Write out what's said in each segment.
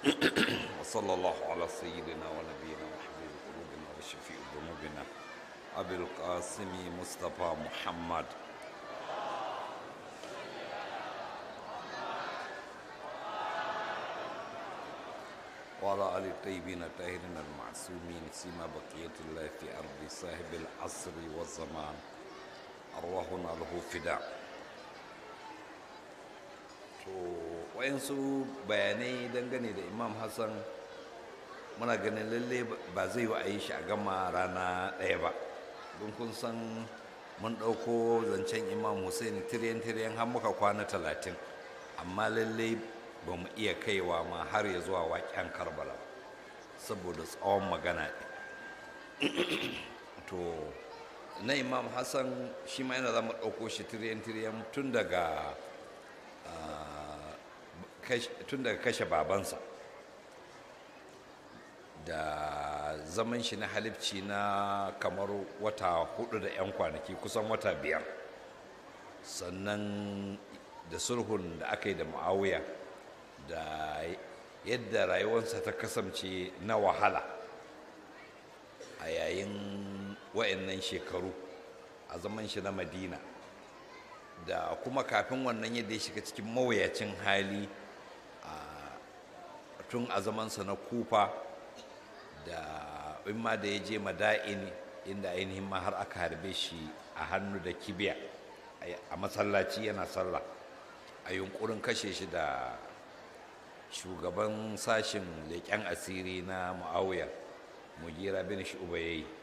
وصلى الله على سيدنا ونبينا وحبيب قلوبنا وشفيع ذنوبنا أبي القاسم مصطفى محمد وعلى آل الطيبين الطاهرين المعصومين سيما بقية الله في أرض صاحب العصر والزمان أرواحنا له فداء to wayansu bayanai dangane da imam hassan muna ganin lalle ba zai wa a yi shi a gama rana ɗaya ba don kun san mun ɗauko zancen imam hussein tiriyan-tiriyan har muka kwana talatin amma lalle ba mu iya kaiwa ma har ya zuwa waƙen karbala saboda tsawon magana to na imam hassan shi ma yana za mu ɗauko shi tiriyan-tiriyan tun daga tun daga kashe babansa da zaman shi na halifci na kamar wata hudu da 'yan kwanaki kusan wata biyar sannan da sulhun da aka yi da ma'auya da yadda rayuwarsa ta kasance na wahala a yayin wa'annan shekaru a zaman shi na madina da kuma kafin wannan yadda ya shiga cikin mawuyacin hali tun a zamansa na kufa da imma da ya je mada'in inda ainihin ma har aka harbe shi a hannu da kibiya a masallaci yana sallah a yunkurin kashe shi da shugaban sashin leƙen asiri na mu'awiyar mugira bin shu'uba ya yi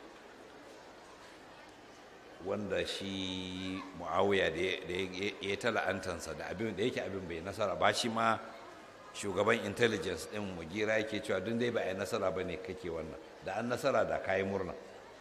wanda shi mu'awiya da ya ta la'antansa da abin da yake abin bai nasara ba shi ma shugaban intelligence din mugira yake cewa duk dai ba a yi nasara ba ne kake wannan da an nasara da kayi murna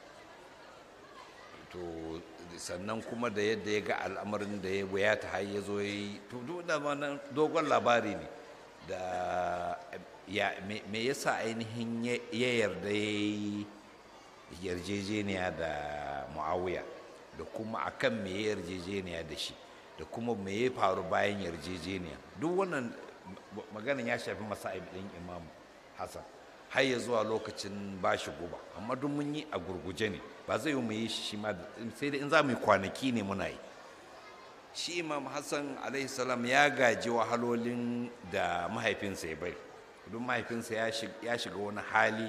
to sannan kuma da yadda ya ga al'amarin da ya waya ta har ya zo ya yi to duk da wannan dogon labari ne da ya me yasa ainihin ya yarda ya yi yarjejeniya da mu'awiya da kuma akan me ya yarjejeniya da shi da kuma me ya faru bayan yarjejeniya duk wannan maganin ya shafi masa'ib ɗin imam hassan har ya zuwa lokacin bashi guba amma duk mun yi a gurguje ne ba zai yi mu yi shi ma sai da in za mu yi kwanaki ne muna yi shi imam hassan alaihi salam ya gaji wahalolin da mahaifinsa ya bari duk mahaifinsa ya shiga wani hali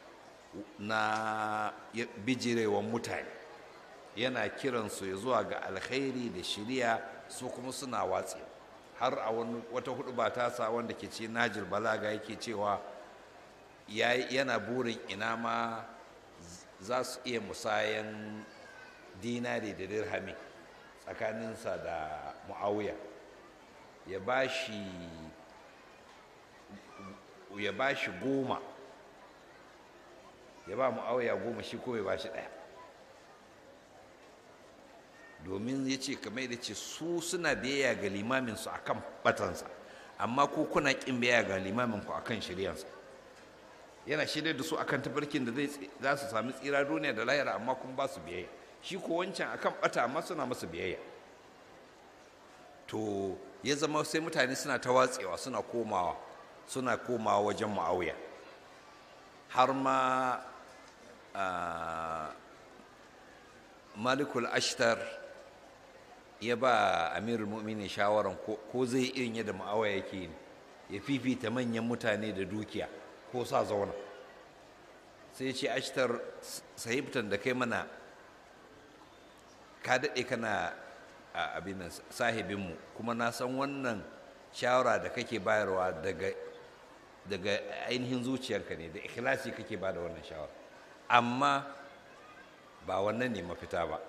na bijirewan mutane yana kiransu ya zuwa ga alkhairi da shiriya su kuma suna watsi har a wata hudu ba tasa wanda ke ce najir balaga yake cewa yana burin ina ma za su iya musayan dinari da dirhami tsakaninsa da mu'awiya ya ba shi ya ba shi goma ya ba mu'awiya goma shi ko ya ba shi ɗaya domin ya ce kamar da ce su suna biyayya ga limaminsu a kan batansa amma ko kuna ƙin biyayya ga limaminku a kan shiryansa yana shirya da su a kan tafarkin da za su sami tsira duniya da lahira amma kuma ba su biyayya shi ko wancan a kan bata amma suna masa biyayya to ya zama sai mutane suna ta watsewa suna komawa suna komawa wajen mu'awiya har ma malikul ashtar ya ba amirul mu'mini shawaran ko zai irin yadda ma'awa yake ne ya fifita manyan mutane da dukiya ko sa zauna sai ce ashtar sahibtan da kai mana ka daɗe kana abin sahibinmu kuma na san wannan shawara da kake bayarwa daga daga ainihin zuciyarka ne da ikhlasi kake ba da wannan shawara amma ba wannan ne mafita ba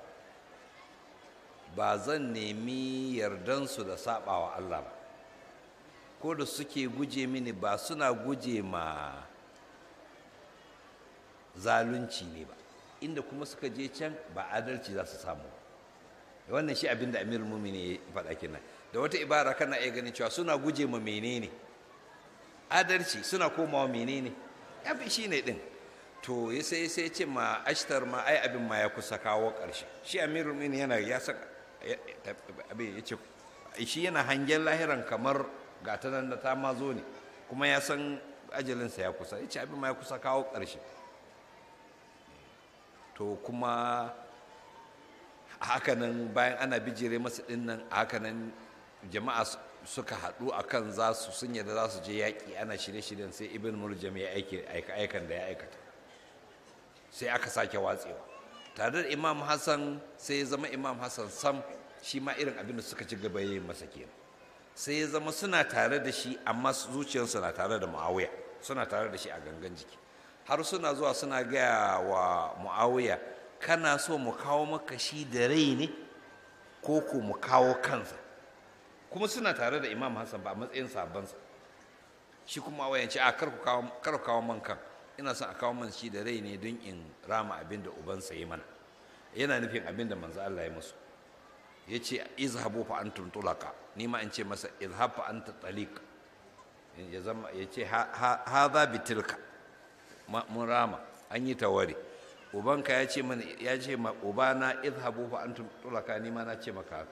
ba zan nemi yardansu da saɓawa Allah ba ko da suke guje mini ba suna guje ma zalunci ne ba inda kuma suka je can ba adalci za su samu wannan shi abin da amir mumini ya faɗa kenan da wata ibara kana iya ganin cewa suna guje ma menene adalci suna komawa menene ya fi shi ne ɗin to ya sai sai ce ma ashtar ma ai abin ma ya kusa kawo ƙarshe shi amirul mu'minin yana ya saka abin ya ce shi yana hangen lahiran kamar ga ta nan da ta ma zo ne kuma ya san ajalinsa ya kusa ya ce abin ma ya kusa kawo ƙarshe to kuma hakanan bayan ana bijire masa dinnan hakanan jama'a suka haɗu a kan za su sun yadda za su je yaƙi ana shirye-shiryen sai ibn murjam ya aika aikan da ya aikata sai aka sake watsewa tare da imam hassan sai ya zama imam hassan sam shi ma irin abin da suka ci gaba yi masa kenan sai ya zama suna tare da shi amma zuciyarsu na tare da muawiya suna tare da shi a gangan jiki har suna zuwa suna gaya wa muawiya kana so mu kawo maka shi da rai ne ko ko mu kawo kansa kuma suna tare da imam hassan ba a matsayin sabansa shi kuma wayan ce a kar ku kawo man kan ina son a kawo man shi da rai ne don in rama abin da ubansa ya mana yana nufin abin da manzo Allah ya musu ya ce izhabu fa antum tulaka ni ma in ce masa izhab fa anta taliq ya zama ya ce hadha bitilka mun rama an yi tawari ubanka ya ce mana ya ce ma ubana izhabu fa antum tulaka ni ma na ce maka haka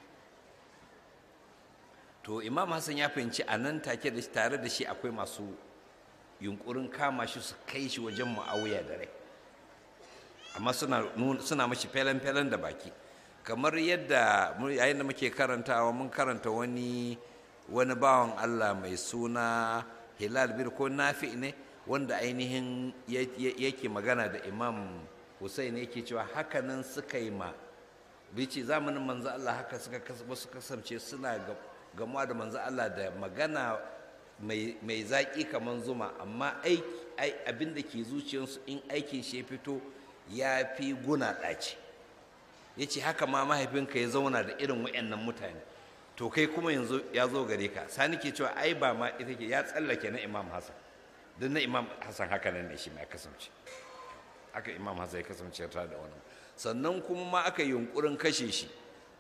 to imam hassan ya fahimci a nan take da tare da shi akwai masu yunkurin kama shi su kai shi wajen mu'awiya da rai amma suna suna mashi felen-felen da baki kamar yadda yayin da muke karantawa mun karanta wani wani bawan Allah mai suna Hilal bir ko Nafi ne wanda ainihin yake magana da Imam Hussein yake cewa hakanan suka yi ma bici zamanin manzo Allah haka suka wasu kasance suna gamuwa da manzo Allah da magana mai zaƙi kamar zuma amma abin da ke zuciyarsu in aikin shi fito ya fi guna ɗaci ya ce haka ma mahaifinka ya zauna da irin wa'annan mutane to kai kuma yanzu ya zo gare ka sani ke cewa ai ba ma ita ke ya tsallake na imam hassan don na imam hassan haka nan ne shi ma ya kasance haka imam hassan ya kasance ta da wannan sannan kuma ma aka yi yunkurin kashe shi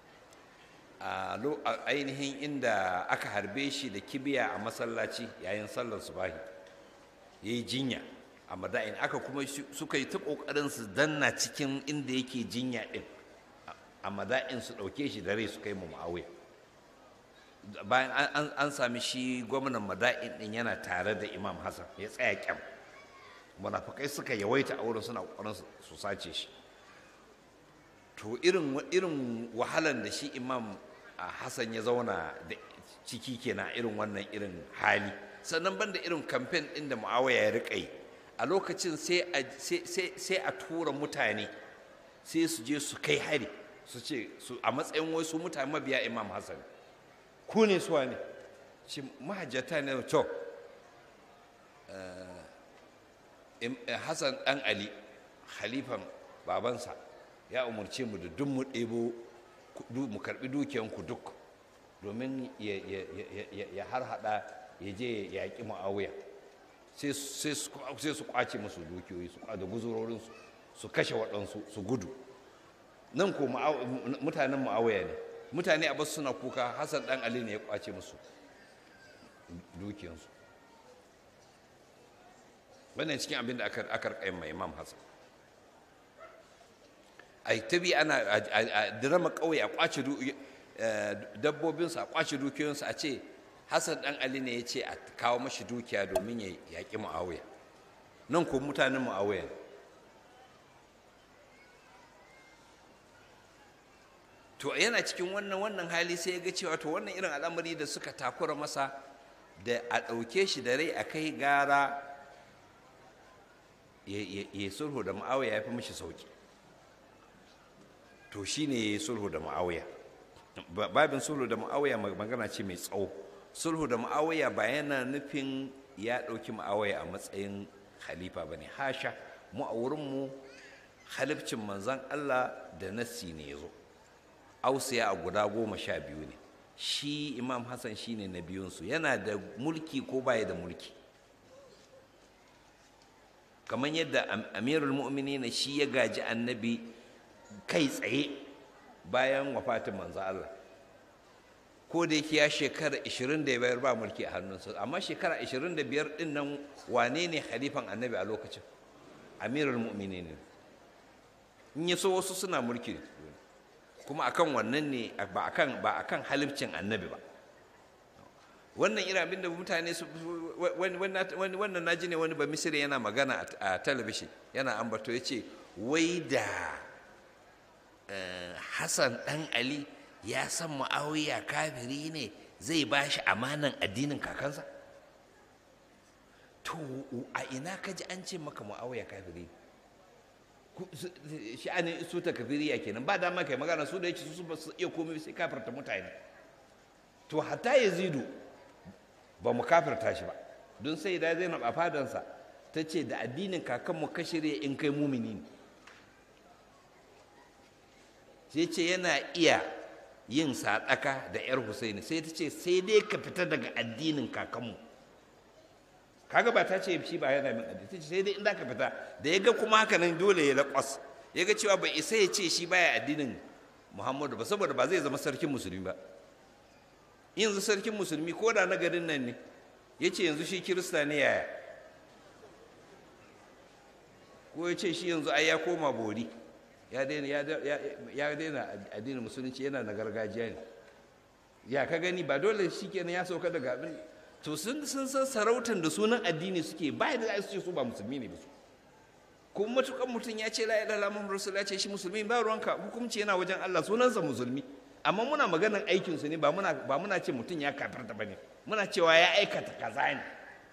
a ainihin inda aka harbe shi da kibiya a masallaci yayin sallar subahi ya yi jinya a mada'in aka kuma suka yi ta ƙoƙarin su danna cikin inda yake jinya ɗin a mada'in su ɗauke shi da rai su kai mu ma'auya bayan an sami shi gwamnan mada'in ɗin yana tare da imam hassan ya tsaya kyam munafukai suka yawaita a wurin suna ƙoƙarin su sace shi to irin irin wahalan da shi imam hassan ya zauna da ciki kenan irin wannan irin hali sannan banda irin kamfen ɗin da mu'awaya ya riƙa yi a lokacin sai a tura mutane sai su je su kai hari su ce a matsayin wasu mutane mabiya imam hassan ku ne suwa ne shi mahajjata ne to hassan ɗan ali halifan babansa ya umarce mu da duk mu ɗebo mu karɓi dukiyanku duk domin ya har hada ya je ya yaƙi ma'awuya sai su kwace musu dukiyoyi su da guzurorinsu su kashe waɗansu su gudu nan ko mutanen ma'awuya ne mutane a basu suna kuka hassan ɗan ali ne ya kwace musu dukiyansu wannan cikin abin da aka rikayin mai imam hassan a yi tabi ana a dirama ƙauye a kwace dabbobinsu a kwace dukiyoyinsu a ce hassan dan ali ne ya ce a kawo mashi dukiya domin ya yaƙi mu'awiya nan ko mutanen mu'awiya ne to yana cikin wannan wannan hali sai ya ga cewa to wannan irin al'amari da suka takura masa da a ɗauke shi da rai a kai gara ya sulhu da mu'awiya ya fi mashi sauki to shi ne ya yi sulhu da mu'awiya babin sulhu da mu'awiya magana ce mai tsawo sulhu da mu'awiya ba yana nufin ya ɗauki mu'awiya a matsayin khalifa ba ne hasha mu a wurinmu halifcin manzan allah da nassi ne ya zo ausiya a guda goma sha biyu ne shi imam hassan shi ne na biyunsu yana da mulki ko baya da mulki kamar yadda amirul mu'mini na shi ya gaji annabi kai tsaye bayan wafatin manzo Allah ko da yake ya shekara 25 ba mulki a hannunsa amma shekara 25 din nan wane ne khalifan annabi a lokacin amirul mu'minin ne in ya so wasu suna mulki kuma akan wannan ne ba akan ba akan halifcin annabi ba wannan irin abin da mutane su wannan naji ne wani ba misiri yana magana a talabishin yana ambato ya ce wai da hassan dan ali ya san ma'awiya kafiri ne zai ba shi amanan addinin kakansa to a ina ka ji an ce maka ma'awiya kafiri ne sha'anin su ta kafiriya kenan ba dama kai magana su da yake su ba su iya komai sai kafirta mutane to hatta yazidu ba mu kafirta shi ba don sai da zainab a fadansa ta ce da addinin kakanmu ka shirya in kai mumini ne sai ce yana iya yin sadaka da yar husaini sai ta ce sai dai ka fita daga addinin kakanmu kaga ba ta ce shi ba yana min addini ta ce sai dai in ka fita da ya ga kuma haka nan dole ya laƙwas ya ga cewa bai isa ya ce shi baya addinin muhammadu ba saboda ba zai zama sarkin musulmi ba yanzu sarkin musulmi ko da na garin nan ne ya ce yanzu shi kirista ne yaya ko ya ce shi yanzu ai ya koma bori ya daina addinin musulunci yana na gargajiya ne ya ka gani ba dole shi kenan ya sauka daga abin to sun san sarautar da sunan addini suke ba da su ce su ba musulmi ne ba su kuma matukan mutum ya ce la ilaha illallah muhammadu rasulullah ce shi musulmi ba ruwanka hukunci yana wajen Allah sunansa musulmi amma muna maganar aikinsu ne ba muna ba muna ce mutum ya kafirta bane muna cewa ya aikata kaza ne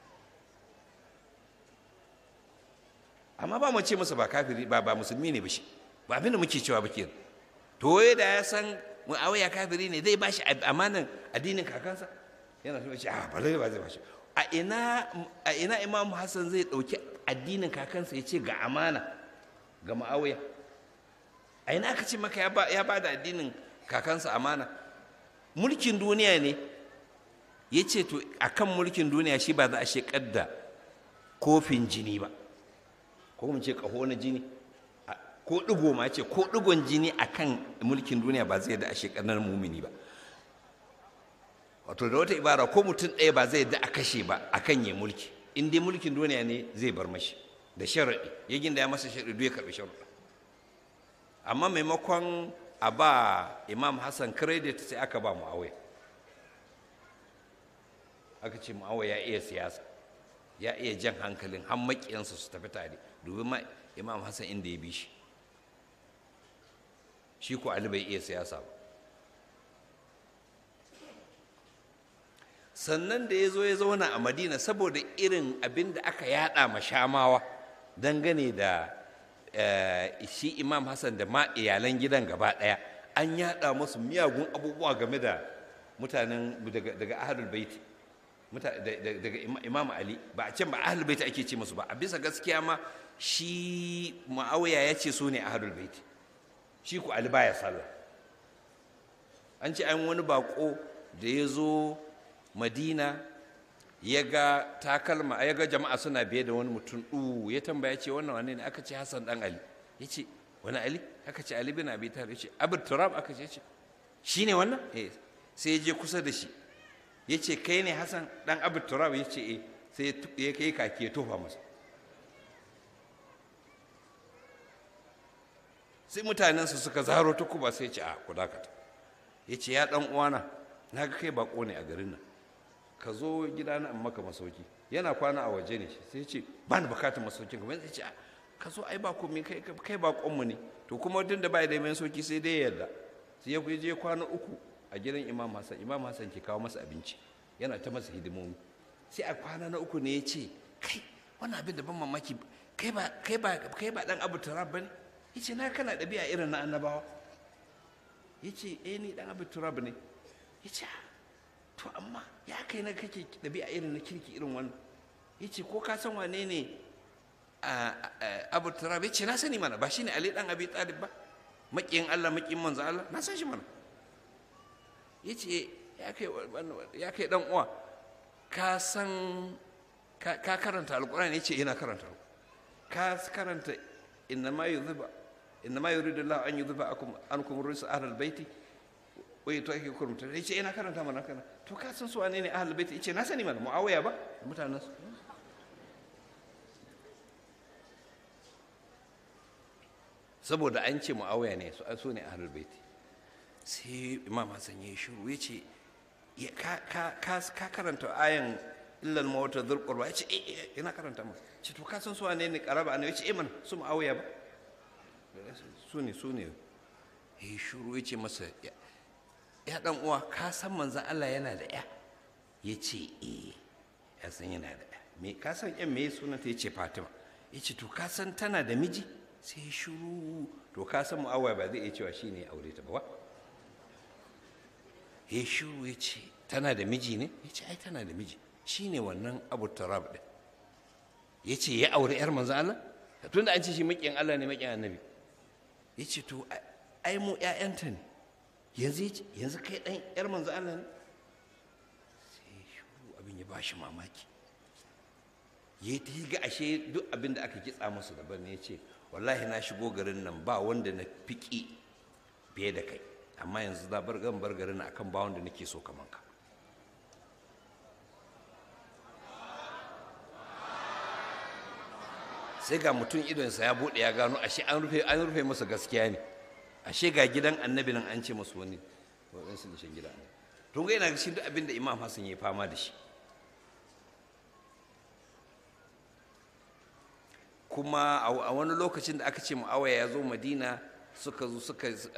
amma ba mu ce masa ba kafiri ba ba musulmi ne ba shi ba abin da muke cewa ba kenan to da ya san mu'awiya kafiri ne zai bashi amanan addinin kakansa yana so ce a ba zai ba zai bashi a ina a ina imam hassan zai dauki addinin kakansa ya ce ga amana ga mu'awiya a ina aka ce maka ya ba da addinin kakansa amana mulkin duniya ne ya ce to akan mulkin duniya shi ba za a shekar da kofin jini ba ko mu ce kaho na jini ko ɗigo ma ce ko ɗigon jini a kan mulkin duniya ba zai da a shekarar mumini ba wato da wata ibara ko mutum ɗaya ba zai da a kashe ba a kan ya mulki in dai mulkin duniya ne zai bar mashi da sharaɗi ya ginda ya masa sharaɗi ya karɓi sharaɗi amma maimakon a ba imam hassan credit sai aka ba mu'awai aka ce mu'awai ya iya siyasa ya iya jan hankalin har maƙiyansa su tafi tare domin ma imam hassan inda ya bi shi shi ko ali bai iya siyasa ba sannan da ya zo ya zauna a madina saboda irin abin da aka yada ma shamawa dangane da shi imam hassan da ma iyalan gidan gaba daya an yada musu miyagun abubuwa game da mutanen daga ahlul baiti daga imam ali ba a can ba ahlul baiti ake ce musu ba a bisa gaskiya ma shi ma'auya ya ce su ne ahlul baiti shi ku ali baya sallah an ce an wani bako da ya zo madina ya ga takalma ya ga jama'a suna biye da wani mutum ɗu ya tambaya ce wannan wane ne aka ce hassan dan ali ya ce wani ali aka ce ali bin abi talib ya ce abu turab aka ce shi ne wannan sai ya je kusa da shi ya ce kai ne hassan dan abu turab ya ce eh sai ya kai kake tofa masa sai mutanensu suka zaro tukuba sai ce a ku dakata ya ce ya dan uwana na ga kai bako ne a garin nan ka zo gidana in maka masauki yana kwana a waje ne sai ce ba ni bukatar masaukin ka sai ce ka zo ai ba komai kai kai bakonmu ne to kuma tun da bai da mai masauki sai dai yarda sai ya je kwana uku a gidan imam hassan imam hassan ke kawo masa abinci yana ta masa hidimomi sai a kwana na uku ne ya ce kai wannan abin da ban mamaki kai ba kai ba kai ba dan abu turab bane yace na kana ɗabi'a irin na annabawa yace eh ni dan abu turab ne yace to amma ya kai na kake ɗabi'a irin na kirki irin wannan yace ko ka san wane ne abu turab yace na sani mana ba shine ali dan abi talib ba makiyin Allah makiyin manzo Allah na san shi mana yace ya kai ya kai dan uwa ka san ka karanta alqur'ani yace ina karanta ka karanta innama yudhiba innama yuridu Allah an yudhiba akum ankum rusul ahlul baiti wai to ake kurmuta yace ina karanta mana kana to ka san su wane ne ahlul baiti yace na sani mana muawiya ba mutanen su saboda an ce muawiya ne su ne ahlul baiti sai imam hassan ya yi shiru ya ce ka karanta ayan illal mawata dhul qurba yace eh ina karanta ma ce to ka san su wane ne karaba ne yace eh man su muawiya ba su ne su ne eh shuru yace masa ya dan uwa ka san manzon Allah yana da ya yace eh ya san yana da ya me ka san yan me sunanta yace Fatima yace to ka san tana da miji sai shuru to ka san muawiya ba zai iya cewa shine ya aure ta ba wa ya shiru ya ce tana da miji ne ya ce ai tana da miji shi ne wannan abu tarab ɗin ya ce ya aure yar manzan Allah tunda an ce shi maƙiyan Allah ne maƙiyan annabi ya ce to ai mu ƴaƴanta ne yanzu yanzu kai ɗan yar manzan Allah ne sai shiru abin ya bashi mamaki ya ta ga ashe duk abin da aka kitsa musu daban ne ya ce wallahi na shigo garin nan ba wanda na fiƙi fiye da kai amma yanzu za bar gan bar garin akan bawon da nake so kaman ka sai ga mutum idonsa ya bude ya gano ashe an rufe an rufe masa gaskiya ne ashe ga gidan annabi nan an ce masu wani waɗansu da shan gida tun ga yana shi duk abin da imam hassan ya fama da shi kuma a wani lokacin da aka ce mu'awaya ya zo madina suka zo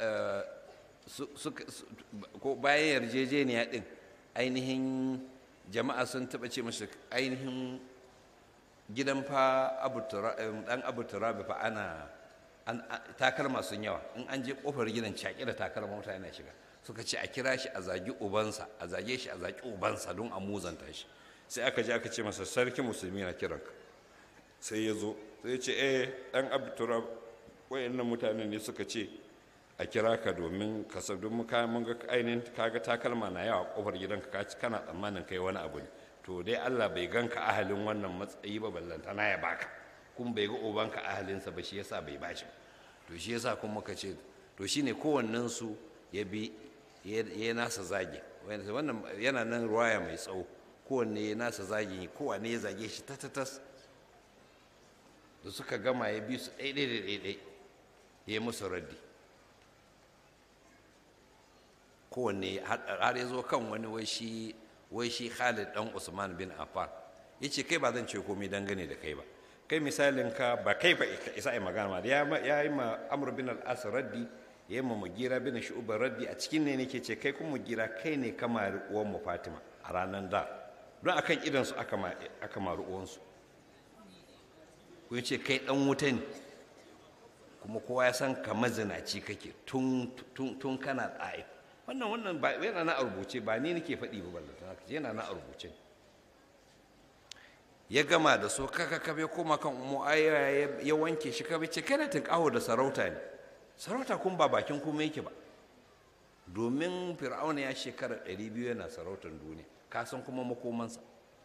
suka ko bayan yarjejeniya din ainihin jama'a sun taɓa ce mashi ainihin gidan fa dan abu turabi fa ana takalma sun yawa in an je kofar gidan caƙi da takalma mutane na shiga suka ce a kira shi a zagi ubansa a zage shi a zagi ubansa don a muzanta shi sai aka je aka ce masa sarki musulmi na kiranka sai ya zo sai ya ce eh dan abu turabi wayannan mutanen ne suka ce a kira ka domin ka don mun ga ainihin kaga takalma na yawa kofar gidanka ka kana tsammanin kai wani abu ne to dai Allah bai ganka ahalin wannan matsayi ba ballanta na ya baka kuma bai ga ubanka ahalinsa ba shi yasa bai bashi to shi yasa kuma muka ce to shine kowannen su ya bi ya nasa zage wannan yana nan ruwaya mai tsawo kowanne ya nasa zage kowanne ya zage shi tatatas da suka gama ya bi su ɗaiɗai da ɗaiɗai ya musu raddi kowanne har ya zo kan wani wai shi wai shi Khalid dan Usman bin Affan yace kai ba zan ce komai dangane da kai ba kai misalin ka ba kai ba isa ai magana ma ya yi ma Amr bin al-As raddi ya yi ma Mugira bin Shu'ba raddi a cikin ne nake ce kai kuma Mugira kai ne kamar uwan mu Fatima a ranar da don akan idan su aka ma aka maru uwan su ku yace kai dan wuta ne kuma kowa ya san ka mazinaci kake tun tun kana tsaye wannan wannan ba yana na rubuce ba ni nake faɗi ba ballata haka yana na rubuce ya gama da so kaka kabe koma kan mu'ayya ya wanke shi kabe ce kana tinkaho da sarauta ne sarauta kun ba bakin kuma yake ba domin fir'auna ya shekara 200 yana sarautar duniya ka san kuma makomansa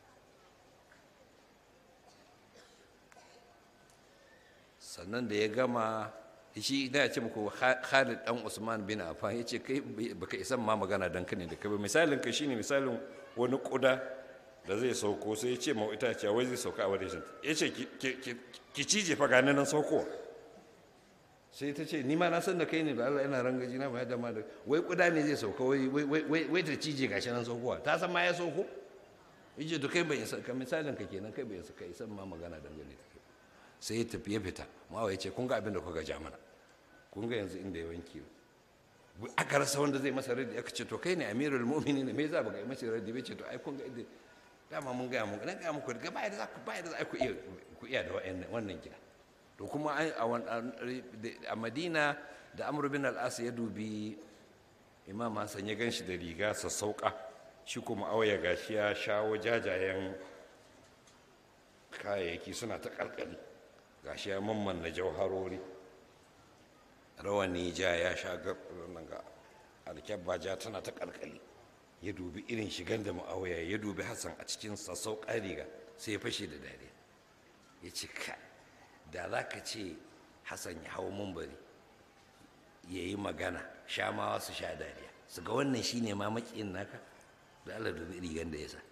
sannan da ya gama shi da ya ce muku Khalid dan Usman bin Affan yace kai baka isan ma magana dan kane da kai misalin ka shine misalin wani kuda da zai sauko sai ya ce ma ita ce wai zai sauka a wani shi yace ki cije fa ganin nan sauko sai ta ce ni ma na san da kai ne da Allah yana rangaji na ba da ma da wai kuda ne zai sauka wai wai wai ta cije gashi nan saukowa ta san ma ya sauko yace to kai bai isa ka misalin ka kenan kai bai isa kai san ma magana dangane da sai ya tafi ya fita mawa ya ce kun ga abin da kuka ja mana kun ga yanzu inda ya wanke aka rasa wanda zai masa raddi aka ce to kai ne amirul mu'minin me za ba ga masa raddi bai ce to ai kun ga inda dama mun ga muku dan ga muku ga ba da za ku ba da za ku iya ku iya da wannan gida to kuma a Madina da Amr bin al-As ya dubi Imam Hassan ya ganshi da riga sassauka shi kuma auya gashi ya shawo jajayen kayayyaki suna ta kalkali gashi ya mamman na jauharori rawani ja ya sha ga alkyabba ja tana ta kalkali ya dubi irin shigan da ma'auya ya dubi hassan a cikin sassauƙar riga sai ya fashe da dariya ya ce ka da za ka ce hassan ya hau mumbari ya yi magana sha ma wasu sha dariya su ga wannan shi ne ma maƙiyin naka da allah dubi rigan da ya sa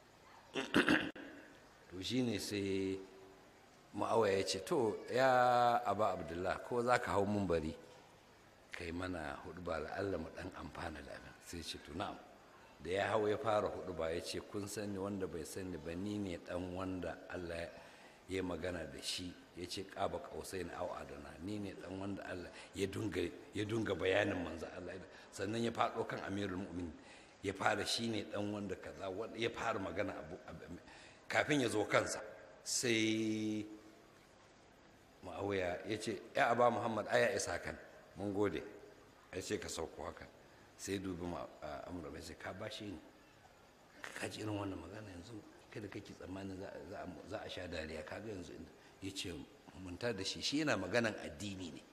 to shi ne sai ma'awa ya ce to ya aba abdullah ko za ka hau mumbari kai mana hudu ba la'alla mu dan amfana da abin sai ce to na'am da ya hau ya fara hudu ba ya ce kun sani wanda bai sani ba ni ne dan wanda allah ya magana da shi ya ce ƙaba ƙausai na awa adana ni ne dan wanda allah ya dunga bayanin manzo allah sannan ya faɗo kan amirul mu'min ya fara shi ne dan wanda kaza ya fara magana abu kafin ya zo kansa sai ma'auya ya ce ya aba muhammad aya isa kan mun gode ya ce ka sauko haka sai dubi amurka mai sai ka ba shi ne ka ji irin wannan magana yanzu kada kake tsammanin za a sha dariya kaga yanzu inda ya ce munta da shi shi yana maganan addini ne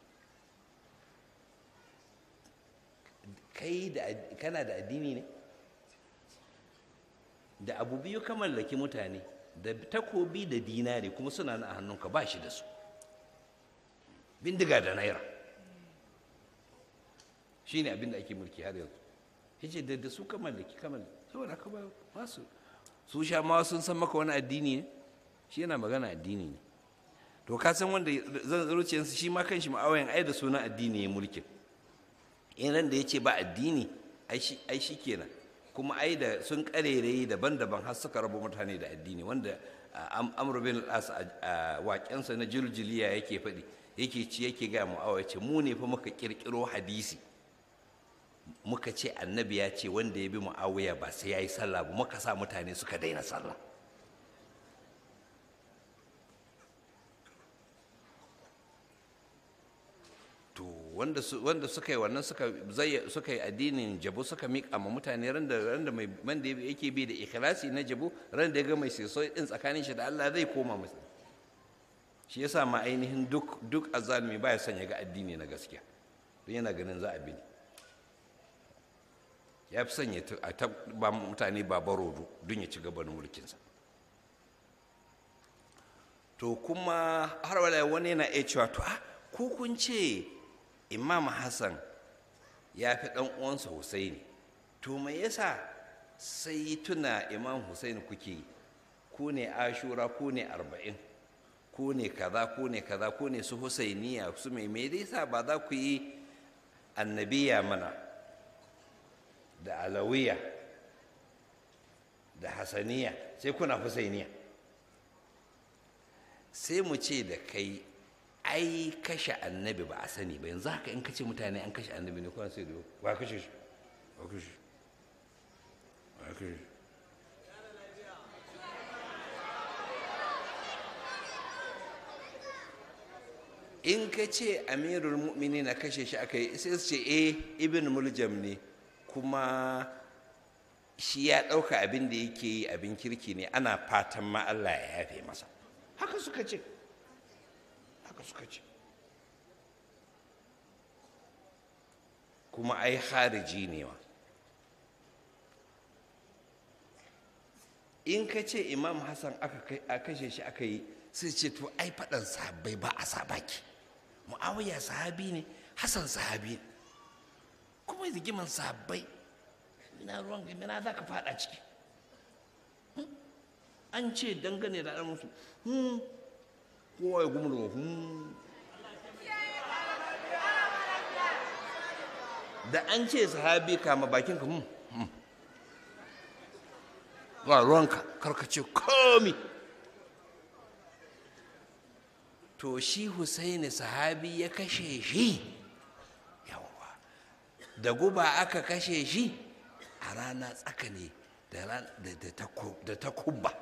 kai da kana da addini ne da abu biyu ka mallaki mutane da takobi da dinari kuma suna na a hannunka ba shi da su bindiga da naira shi ne abin da ake mulki har yanzu yace da da su ka mallaki ka mallaki saboda ka ba masu su sha ma sun san maka wani addini ne shi yana magana addini ne to ka san wanda zan zuciyarsa shi ma kanshi ma'awayan ai da sunan addini ya mulkin in ran da ya ce ba addini ai shi kenan kuma ai da sun karerayi daban-daban har suka rabu mutane da addini wanda amr bin al-as a waƙensa na jiljiliya yake faɗi yake ci yake ga mu'awiya ce mu ne fa muka kirkiro hadisi muka ce annabi ya ce wanda ya bi mu'awiya ba sai ya yi sallah ba muka sa mutane suka daina sallah to wanda wanda suka yi wannan suka zai suka yi addinin jabu suka miƙa ma mutane ran da ran da mai wanda yake bi da ikhlasi na jabu ran da ya ga mai sai din tsakanin shi da Allah zai koma masa shi yasa ma ainihin duk duk azalimi baya son ya ga addini na gaskiya don yana ganin za a bi ne ya fi son ya ba mutane ba barodo don ya ci gaba da mulkinsa to kuma har wala wani yana iya cewa to ko kun ce imam hassan ya fi ɗan uwansa husaini to me yasa sai tuna imam husaini kuke ku ne ashura ku ne arba'in ku ne kaza ku ne kaza ku ne su husainiya su mai me yasa ba za ku yi annabiya mana da alawiya da hasaniya sai kuna husainiya sai mu ce da kai ai kashe annabi ba a sani ba yanzu haka in kace mutane an kashe annabi ne kuma sai da ba kashe shi ba kashe shi ba kashe shi in ka ce amirul mu'mini na kashe shi aka yi sai su ce eh ibn muljam ne kuma shi ya ɗauka abin da yake yi abin kirki ne ana fatan ma Allah ya yafe masa haka suka ce haka suka ce kuma ai hariji ne wa in ka ce imam hassan aka kashe shi aka yi sai ce to ai faɗan sahabbai ba a sabaki mu'awiya sahabi ne hassan sahabi ne kuma rigiman sahabbai ina ruwan gamina za ka faɗa ciki an ce dangane da musu kowa ya gumurwa da an ce sahabi kama bakin ka ba ruwanka karkace komi to shi husaini sahabi ya kashe shi yawa da guba aka kashe shi a rana tsaka ne da ta kubba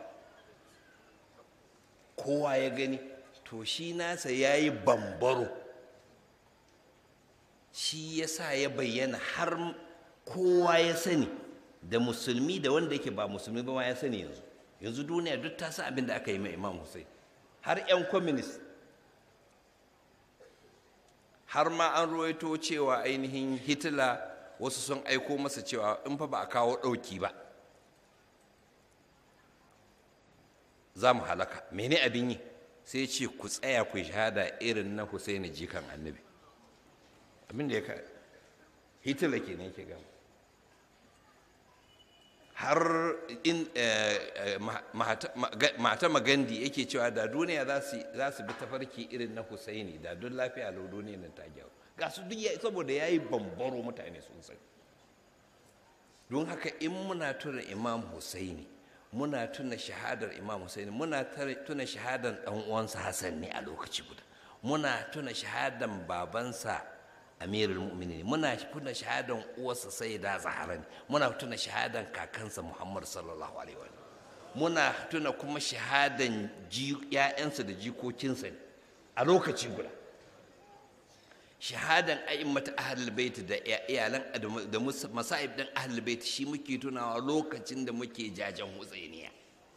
kowa ya gani to shi nasa ya yi bambaro shi ya sa ya bayyana har kowa ya sani da musulmi da wanda yake ba musulmi ba ma ya sani yanzu yanzu duniya duk ta san abin da aka yi mai imam hussein har 'yan communist har ma an ruwaito cewa ainihin hitler wasu sun aiko masa cewa in fa ba a kawo ɗauki ba za mu halaka mene abin yi sai ce ku tsaya ku shahada irin na husaini jikan annabi abin da ya ka hitler ke ne ke gama har in mata magandi yake cewa da duniya za su bi tafarki irin na husaini da duk lafiya lau duniya nan ta gyaru ga su duk saboda ya yi bambaro mutane sun sani don haka in muna tuna imam husaini muna tuna shahadar imam husaini muna tuna shahadar ɗan uwansa hassan ne a lokaci guda muna tuna shahadan babansa amirul mu'minin muna tuna shahadan uwarsa sayyida zahara ne muna tuna shahadan kakansa muhammad sallallahu alaihi wa muna tuna kuma shahadan ‘ya'yansa da jikokinsa ne a lokaci guda shahadan a'immata ahlul bait da iyalan da masa'ib din ahlul bait shi muke tunawa lokacin da muke jajen husainiya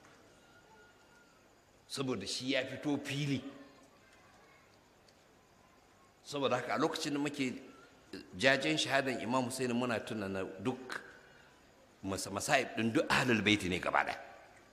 saboda shi ya fito fili saboda haka a lokacin da muke jajen shahadan imam husaini muna tuna na duk masa'ib din duk ahlul bait ne gaba ɗaya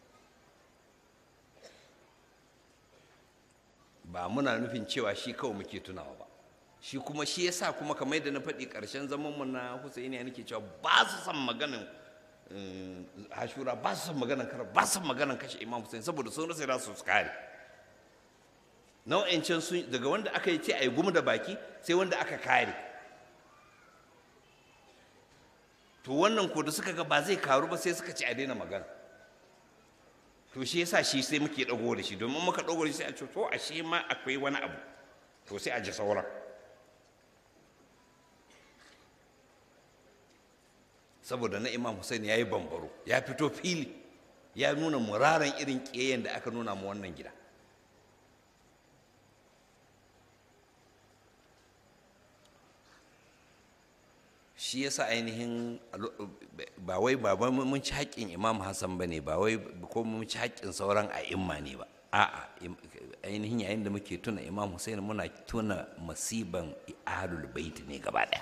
ba muna nufin cewa shi kawai muke tunawa ba shi kuma shi yasa kuma kamar yadda na faɗi ƙarshen zamanmu na Husaini ya nake cewa ba su san maganin Hashura ba su san maganin kar ba su san maganin kashe Imam Hussein saboda sun rasa su kare nau'in can sun daga wanda aka yi ce a yi gumu da baki sai wanda aka kare to wannan ko da suka ga ba zai karu ba sai suka ce a daina magana to shi yasa shi sai muke dago da shi domin muka dago da shi sai a ce to ashe ma akwai wani abu to sai a ji sauran saboda na imam Hussein ya yi bambaro ya fito fili ya nuna muraran irin ƙeyen da aka nuna mu wannan gida shi yasa ainihin ba wai ba mun ci haƙƙin imam hassan ba ne ba wai ko mun ci haƙƙin sauran a'imma ne ba a'a ainihin yayin da muke tuna imam hussein muna tuna masiban ahlul bait ne gaba ɗaya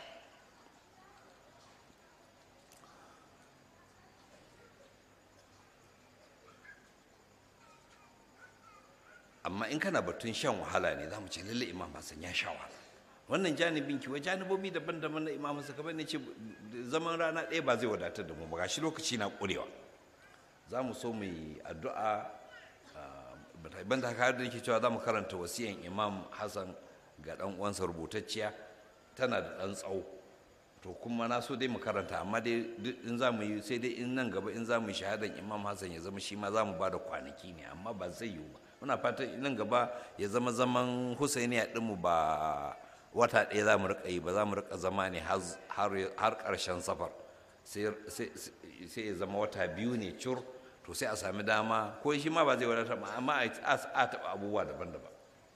amma in kana batun shan wahala ne za mu ce lalle imam hassan ya sha wahala wannan janibin kiwa janibobi daban-daban na imamu suka bane ce zaman rana ɗaya ba zai wadatar da mu ba gashi lokaci na ƙurewa za mu so mu yi addu'a ban da haka da yake cewa za mu karanta wasiyan imam hassan ga ɗan uwansa rubutacciya tana da ɗan tsawo to kuma na so dai mu karanta amma dai in za mu yi sai dai in nan gaba in za mu yi shahadan imam hassan ya zama shi ma za mu ba da kwanaki ne amma ba zai yiwu ba muna fatan nan gaba ya zama zaman husainiya ɗinmu ba wata ɗaya za mu riƙa yi ba za mu riƙa zama ne har ƙarshen safar sai ya zama wata biyu ne cur to sai a sami dama ko shi ma ba zai wadata ba amma a taɓa abubuwa daban-daban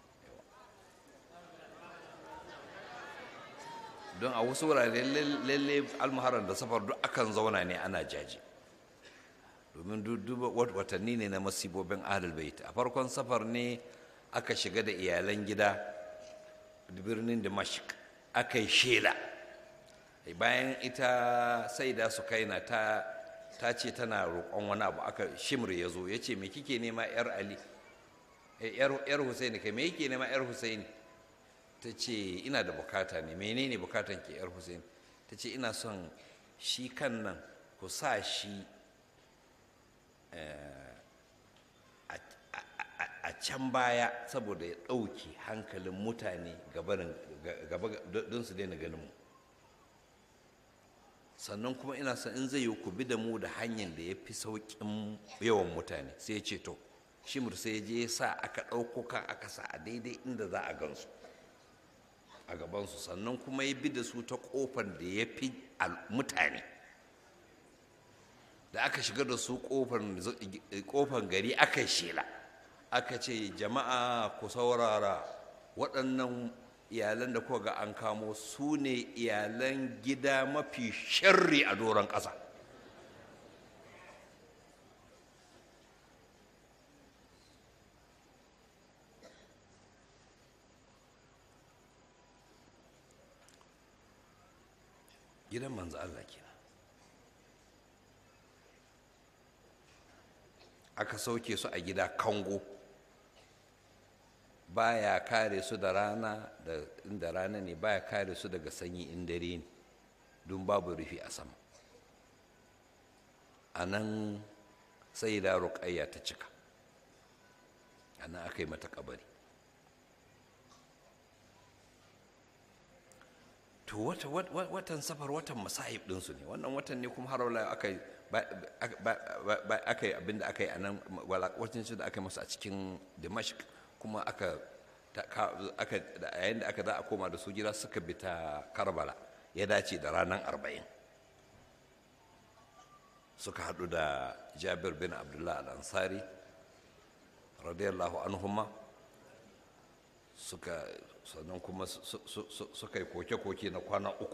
don a wasu wurare lalle almuharar da safar duk akan zauna ne ana jaji domin duba watanni ne na masibobin ahlul bait a farkon safar ne aka shiga da iyalan gida birnin damashq aka yi shela bayan ita sai da su kaina ta ta ce tana roƙon wani abu aka shimr ya zo ya ce me kike nema yar ali yar husaini kai me yake nema yar husaini ta ce ina da bukata ne menene bukatan ke yar husaini ta ce ina son shi kan nan ku sa shi a can baya saboda ya ɗauke hankalin mutane gaba don su daina ganin mu sannan kuma ina son in zai yi ku bi da mu da hanyar da ya fi sauƙin yawan mutane sai ya ce to shimur sai je ya sa aka ɗauko kan aka sa a daidai inda za a gansu a gabansu sannan kuma ya bi da su ta ƙofar da ya fi mutane da aka shiga da su ƙofar gari aka shela aka ce jama'a ku saurara waɗannan iyalan da kuka ga an kamo su ne iyalan gida mafi sharri a doron ƙasa gidan manzo Allah kenan aka sauke su a gida kango baya kare su da rana da inda rana ne baya kare su daga sanyi in dare ne don babu rufi a sama a nan sai da ruƙayya ta cika a nan aka yi mata kabari to watan safar watan masahib ɗinsu ne wannan watan ne kuma har wala aka yi abin da aka yi a nan watan da aka yi masu a cikin dimashq kuma aka yayin da aka za a koma da su gida suka bi ta karbala ya dace da ranar arba'in suka haɗu da jabir bin abdullah al-ansari radiyallahu anhuma suka sannan kuma suka yi koke-koke na kwana uku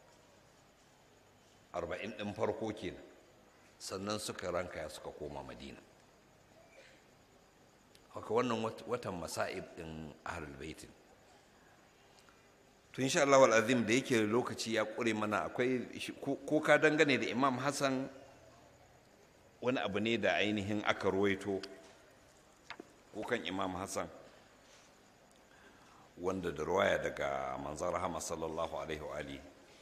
arba'in ɗin farko kenan sannan suka ranka suka koma madina haka wannan watan masa'ib ɗin ahlul baitin to insha Allah wal azim da yake lokaci ya ƙure mana akwai ko ka dangane da imam hassan wani abu ne da ainihin aka ruwaito kukan imam hassan wanda da ruwaya daga manzan rahama sallallahu alaihi wa alihi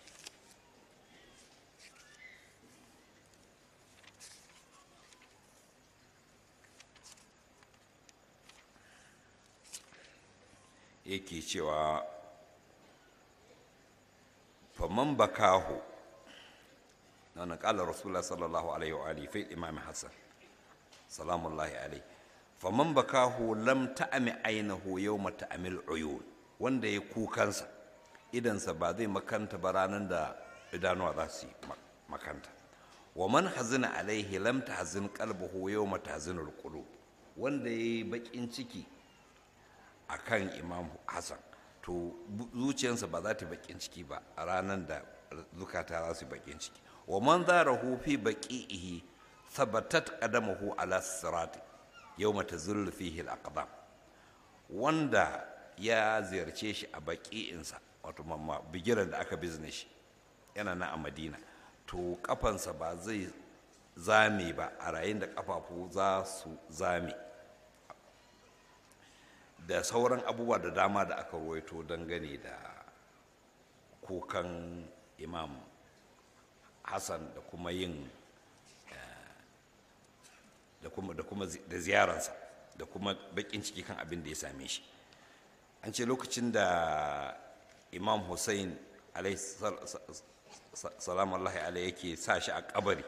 yake cewa faman bakahu na kala rasulullah sallallahu alaihi wa alihi fi imam hassan salamullahi alaihi faman bakahu lam ta'ami ainihu yawma ta'amil uyun wanda ya kukansa idansa ba zai makanta ba ranar da idanuwa za su yi makanta wa man hazina alaihi lam tahzin qalbuhu yawma tahzinul qulub wanda yayi bakin ciki akan imam hassan to zuciyarsa ba za ta bakin ciki ba a ranar da zukata za su bakin ciki wa man zarahu fi baqi'ihi thabatat qadamahu ala sirati yawma tazullu fihi al-aqdam wanda ya ziyarce shi a baƙi'insa wato mamma bigiran da aka bizne shi yana na a madina to kafansa ba zai zame ba a rayin da kafafu za su zame da sauran abubuwa da dama da aka ruwaito dangane da kukan imam hassan da kuma yin da kuma da kuma da ziyararsa da kuma bakin ciki kan abin da ya same shi an ce lokacin da imam hussein salamu allahi alai yake sa shi a kabari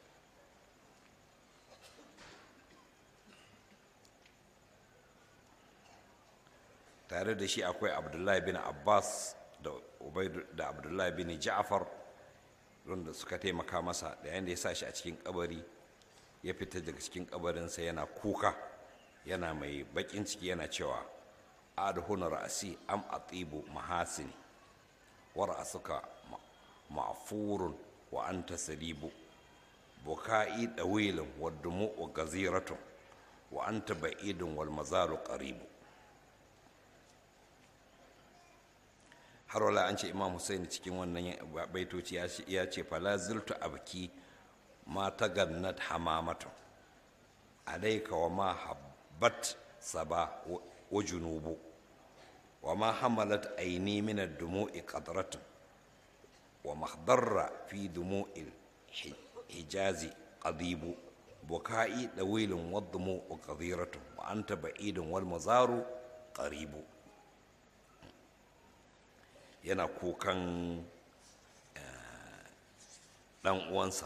tare da shi akwai abdullahi bin abbas da abdullahi bin ja'far wanda suka taimaka masa da yadda ya sa shi a cikin kabari ya fita daga cikin kabarinsa yana kuka yana mai bakin ciki yana cewa adhuna ra'asi am atibu mahasini wa ra'asuka ma'furun wa anta salibu buka'i dawilin wa dumu'u gaziratun wa anta ba'idun wal mazalu qaribu har wala an ce imam Hussein cikin wannan baitoci ya ce fala ziltu abki ma tagannat hamamatun alayka wa ma habbat saba wa junubu wa ma hamalat aini min ad-dumu'i qadratun wa mahdarra fi dumu'il hijazi qadibu buka'i dawilun wa dumu'u qadiratun wa anta ba'idun wal mazaru qaribu yana kukan dan uwansa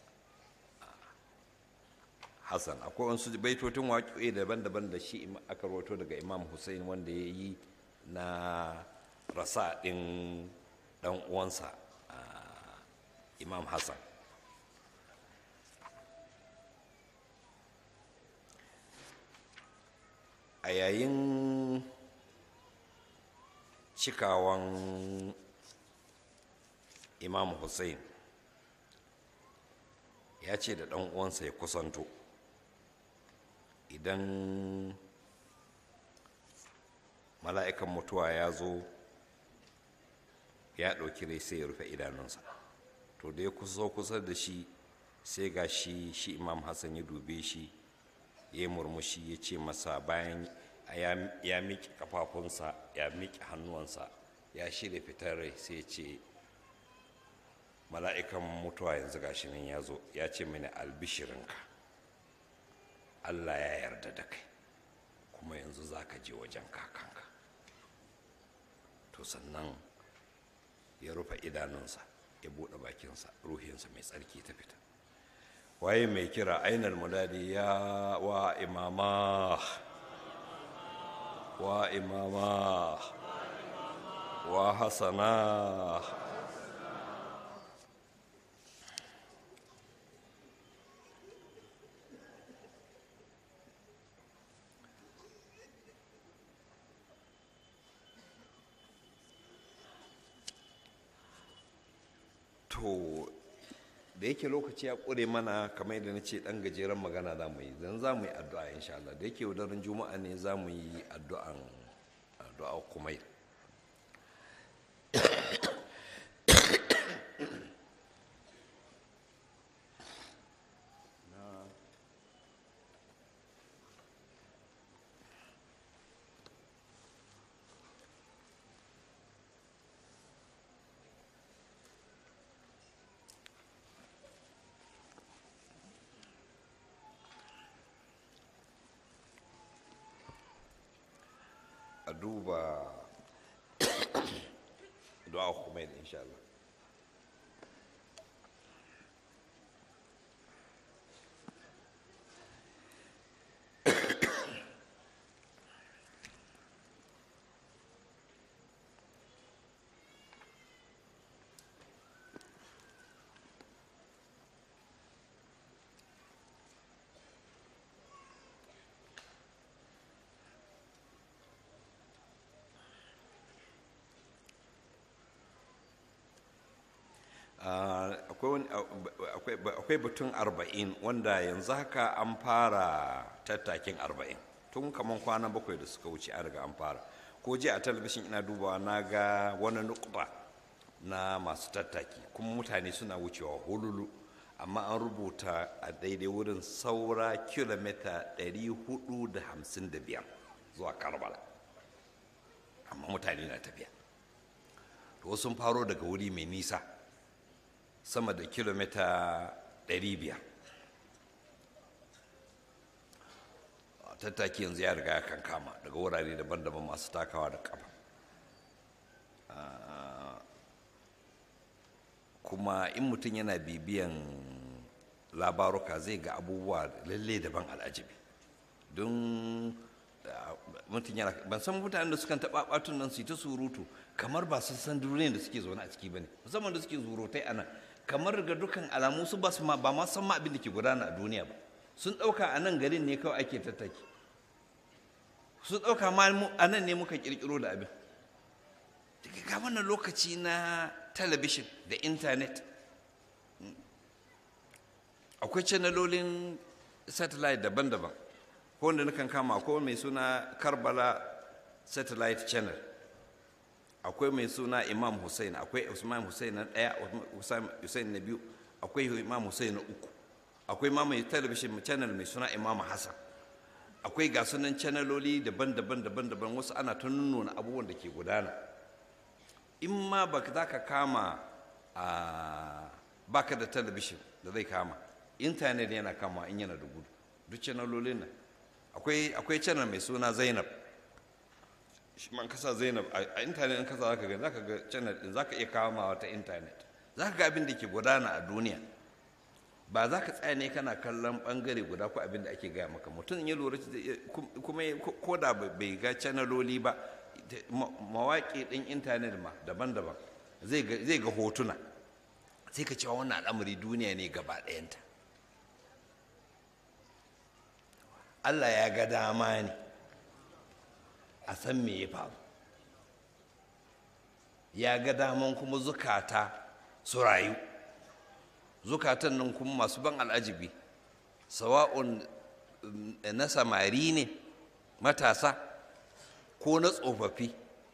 hassan akwai wasu baitotin waƙoƙi daban-daban da shi aka rawato daga imam hussein wanda ya yi na rasa ɗin ɗan uwansa imam hassan a yayin cikawan imam hussein ya ce da ɗan uwansa ya kusanto idan mala'ikan mutuwa ya zo ya ɗauki rai sai ya rufe idanunsa to da ya kusa kusa da shi sai ga shi shi imam hassan ya dube shi ya yi murmushi ya ce masa bayan ya miƙe kafafunsa ya miƙe hannuwansa ya shirya fitar rai sai ce mala'ikan mutuwa yanzu gashi nan ya zo ya ce mini albishirinka allah ya yarda da kai kuma yanzu za ka je wajen kakanka to sannan ya rufe idanunsa ya buɗe bakinsa ruhinsa mai tsarki ta fita waye mai kira ainar mudadi ya wa imama wa imama wa hasana to da yake lokaci ya ƙure mana kamar yadda na ce ɗan gajeren magana za mu yi zan za mu yi addu'a insha Allah da yake daren juma'a ne za mu yi addu'an addu'a kumai a duba du'a kumai insha Allah akwai batun arba'in wanda yanzu haka an fara tattakin arba'in tun kamar kwana bakwai da suka wuce an riga an fara ko ji a talabishin ina dubawa na ga wani nukba na masu tattaki kuma mutane suna wucewa hululu amma an rubuta a daidai wurin saura kilomita 455 zuwa karbala amma mutane na tafiya to sun faro daga wuri mai nisa sama da kilomita 500 tattaki yanzu ya riga ya kan kama daga wurare daban-daban masu takawa da kafa kuma in mutum yana bibiyan labaruka zai ga abubuwa lalle daban al'ajabi don mutum yana ban san mutanen da sukan taɓa ɓatun nan su ta surutu kamar ba sun san duniyar da suke zaune a ciki ba ne musamman da suke zurotai a nan kamar ga dukkan alamu su ba su ma ba ma san ma abin da ke gudana a duniya ba sun ɗauka a nan garin ne kawai ake tattaki sun ɗauka ma a nan ne muka ƙirƙiro da abin daga ga wannan lokaci na talabishin da intanet akwai canalolin satellite daban-daban ko wanda nakan kama akwai mai suna karbala satellite channel akwai mai suna imam hussein akwai usman hussein na ɗaya hussein na biyu akwai imam hussein na uku akwai ma mai talabishin channel mai suna imam hassan akwai ga sunan channeloli daban-daban daban-daban wasu ana ta nuna abubuwan da ke gudana in ma ba za ka kama a baka da talabishin da zai kama intanet yana kama in yana da gudu duk channelolin nan akwai channel mai suna zainab shi man kasa zainab a intanet in kasa zaka ga zaka ga channel din zaka iya kamawa ta intanet zaka ga abin da ke gudana a duniya ba za ka tsaya ne kana kallon bangare guda ko abin da ake gaya maka mutum ya lura kuma ko da bai ga channeloli ba mawaƙi ɗin intanet ma daban-daban zai ga hotuna sai ka cewa wannan al'amari duniya ne gaba ɗayanta allah ya ga dama ne a san me ya faru ya ga daman kuma zukata su rayu zukatan nan kuma masu ban al'ajibi sawa'un na samari ne matasa ko na tsofaffi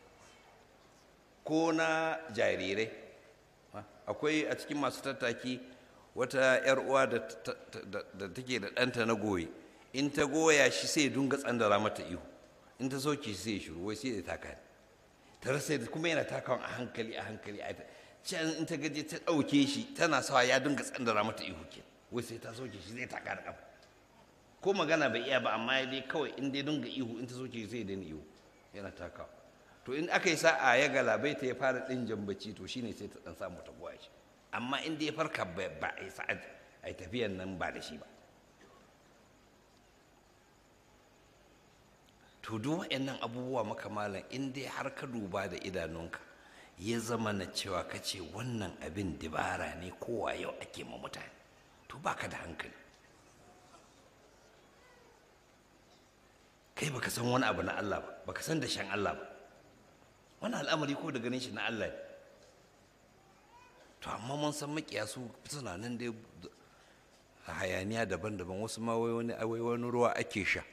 ko na jarirai akwai a cikin masu tattaki wata 'yar uwa da take da ɗanta na goyi in ta goya shi sai dunga tsandara mata ihu in ta soke shi sai shiru wai sai da taka ne ta rasa kuma yana takawan a hankali a hankali a can in ta gaje ta ɗauke shi tana sawa ya dinga tsandara mata ihu ke wai sai ta soke shi zai taka da ƙafa ko magana bai iya ba amma dai kawai in dai dinga ihu in ta soke shi sai daina ihu yana takawa to in aka yi sa'a ya galabai ta ya fara ɗin jambaci to shine sai ta ɗan samu ta goya shi amma in da ya farka ba a yi sa'ad a yi tafiyan nan ba da shi ba to duk waɗannan abubuwa makamalan in dai har ka duba da idanunka ya zama na cewa ka ce wannan abin dibara ne kowa yau ake ma mutane to baka da hankali kai baka san wani abu na Allah ba baka san da shan Allah ba wani al'amari ko da ganin shi na Allah ne to amma mun san makiya su suna nan dai a hayaniya daban-daban wasu ma wai wani wai wani ruwa ake sha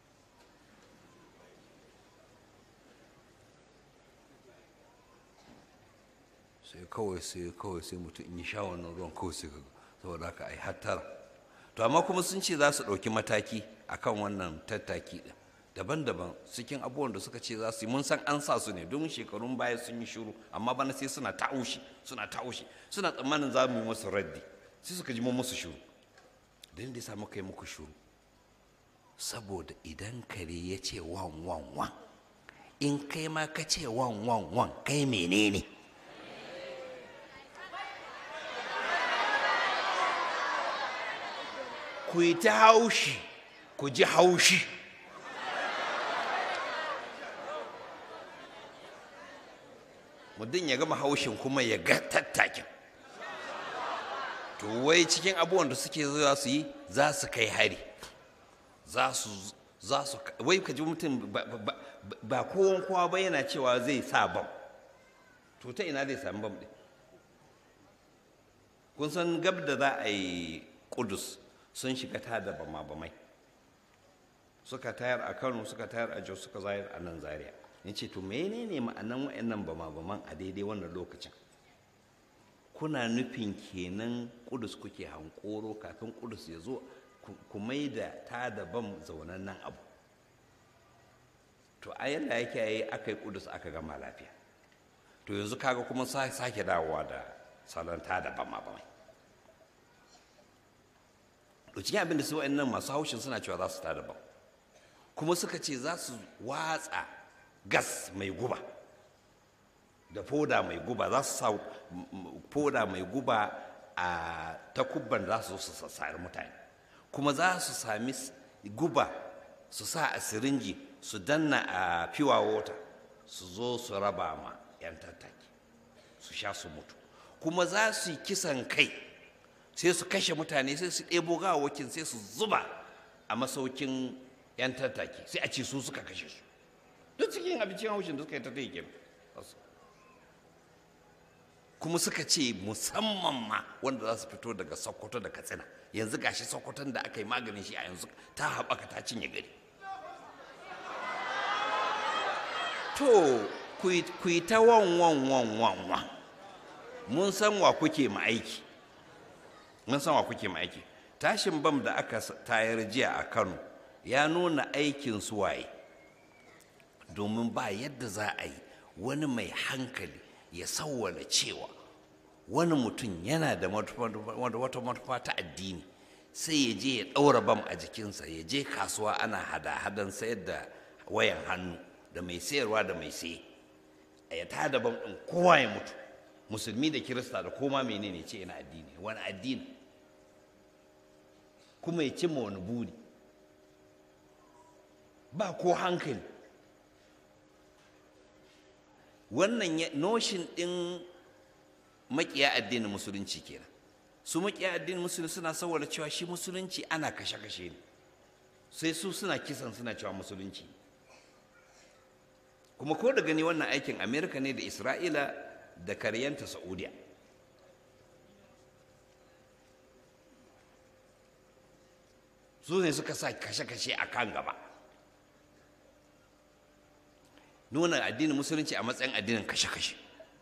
sai kawai sai kawai sai mutum in yi sha wannan ruwan kawai sai kaga saboda haka ai hattara to amma kuma sun ce za su ɗauki mataki akan wannan tattaki ɗin daban-daban cikin abubuwan da suka ce za su yi mun san an sa su ne don shekarun baya sun yi shiru amma bana sai suna ta'ushi suna ta'ushi suna tsammanin za mu yi musu raddi sai suka ji mun musu shiru don da sa muka yi muku shiru saboda idan kare ya ce wan wan wan in kai ma ka ce wan wan wan kai menene ku yi ta haushi ku ji haushi mutum ya gama haushin kuma ya ga tattakin to wai cikin abubuwan da suke zuwa su yi za su kai hari za su za su wai ka ji mutum ba kowan kowa ba yana cewa zai sa bam to ta ina zai sami bam ɗin kun san gab da za a yi kudus sun shiga ta da bama bamai suka tayar a kano suka tayar a jos suka zayar a nan zaria ya ce to menene ma'anan wa'annan bama baman a daidai wannan lokacin kuna nufin kenan kudus kuke hankoro kafin kudus ya zo ku mai da ta da bam zaunan nan abu to a yadda yake yi aka yi kudus aka gama lafiya to yanzu kaga kuma sake dawowa da salon ta da bama bamai to cikin abin da su wa'annan masu haushin suna cewa za su tada bam kuma suka ce za su watsa gas mai guba da foda mai guba za su sa foda mai guba a takubban za su su sassari mutane kuma za su sami guba su sa a sirinji su danna a fiwa wota su zo su raba ma 'yan tattaki su sha su mutu kuma za su yi kisan kai sai su kashe mutane sai su ɗebo gawakin sai su zuba a masaukin 'yan tattaki sai a ce su suka kashe su duk cikin abincin haushin da suka yi ta taike kuma suka ce musamman ma wanda za su fito daga sokoto da katsina yanzu gashi sokoton da aka yi maganin shi a yanzu ta haɓaka ta cinye gari to ku yi ta wan wan wan wan wan mun san wa kuke ma aiki mun san wa kuke ma aiki tashin bam da aka tayar jiya a kano ya nuna aikin su waye domin ba yadda za a yi wani mai hankali ya sawwala cewa wani mutum yana da wata manufa ta addini sai ya je ya ɗaura bam a jikinsa ya je kasuwa ana hada-hadan sayar da wayan hannu da mai sayarwa da mai saye a ya tada bam ɗin kowa ya mutu musulmi da kirista da koma menene ce yana addini wani addini kuma ya cimma wani buri ba ko hankali wannan noshin ɗin makiya addinin musulunci kenan su makiya addinin musulunci suna saboda cewa shi musulunci ana kashe-kashe ne sai su suna kisan suna cewa musulunci kuma ko da gani wannan aikin amerika ne da isra'ila da karyanta saudiya su ne suka sa kashe-kashe a kan gaba nuna addinin musulunci a matsayin addinin kashe-kashe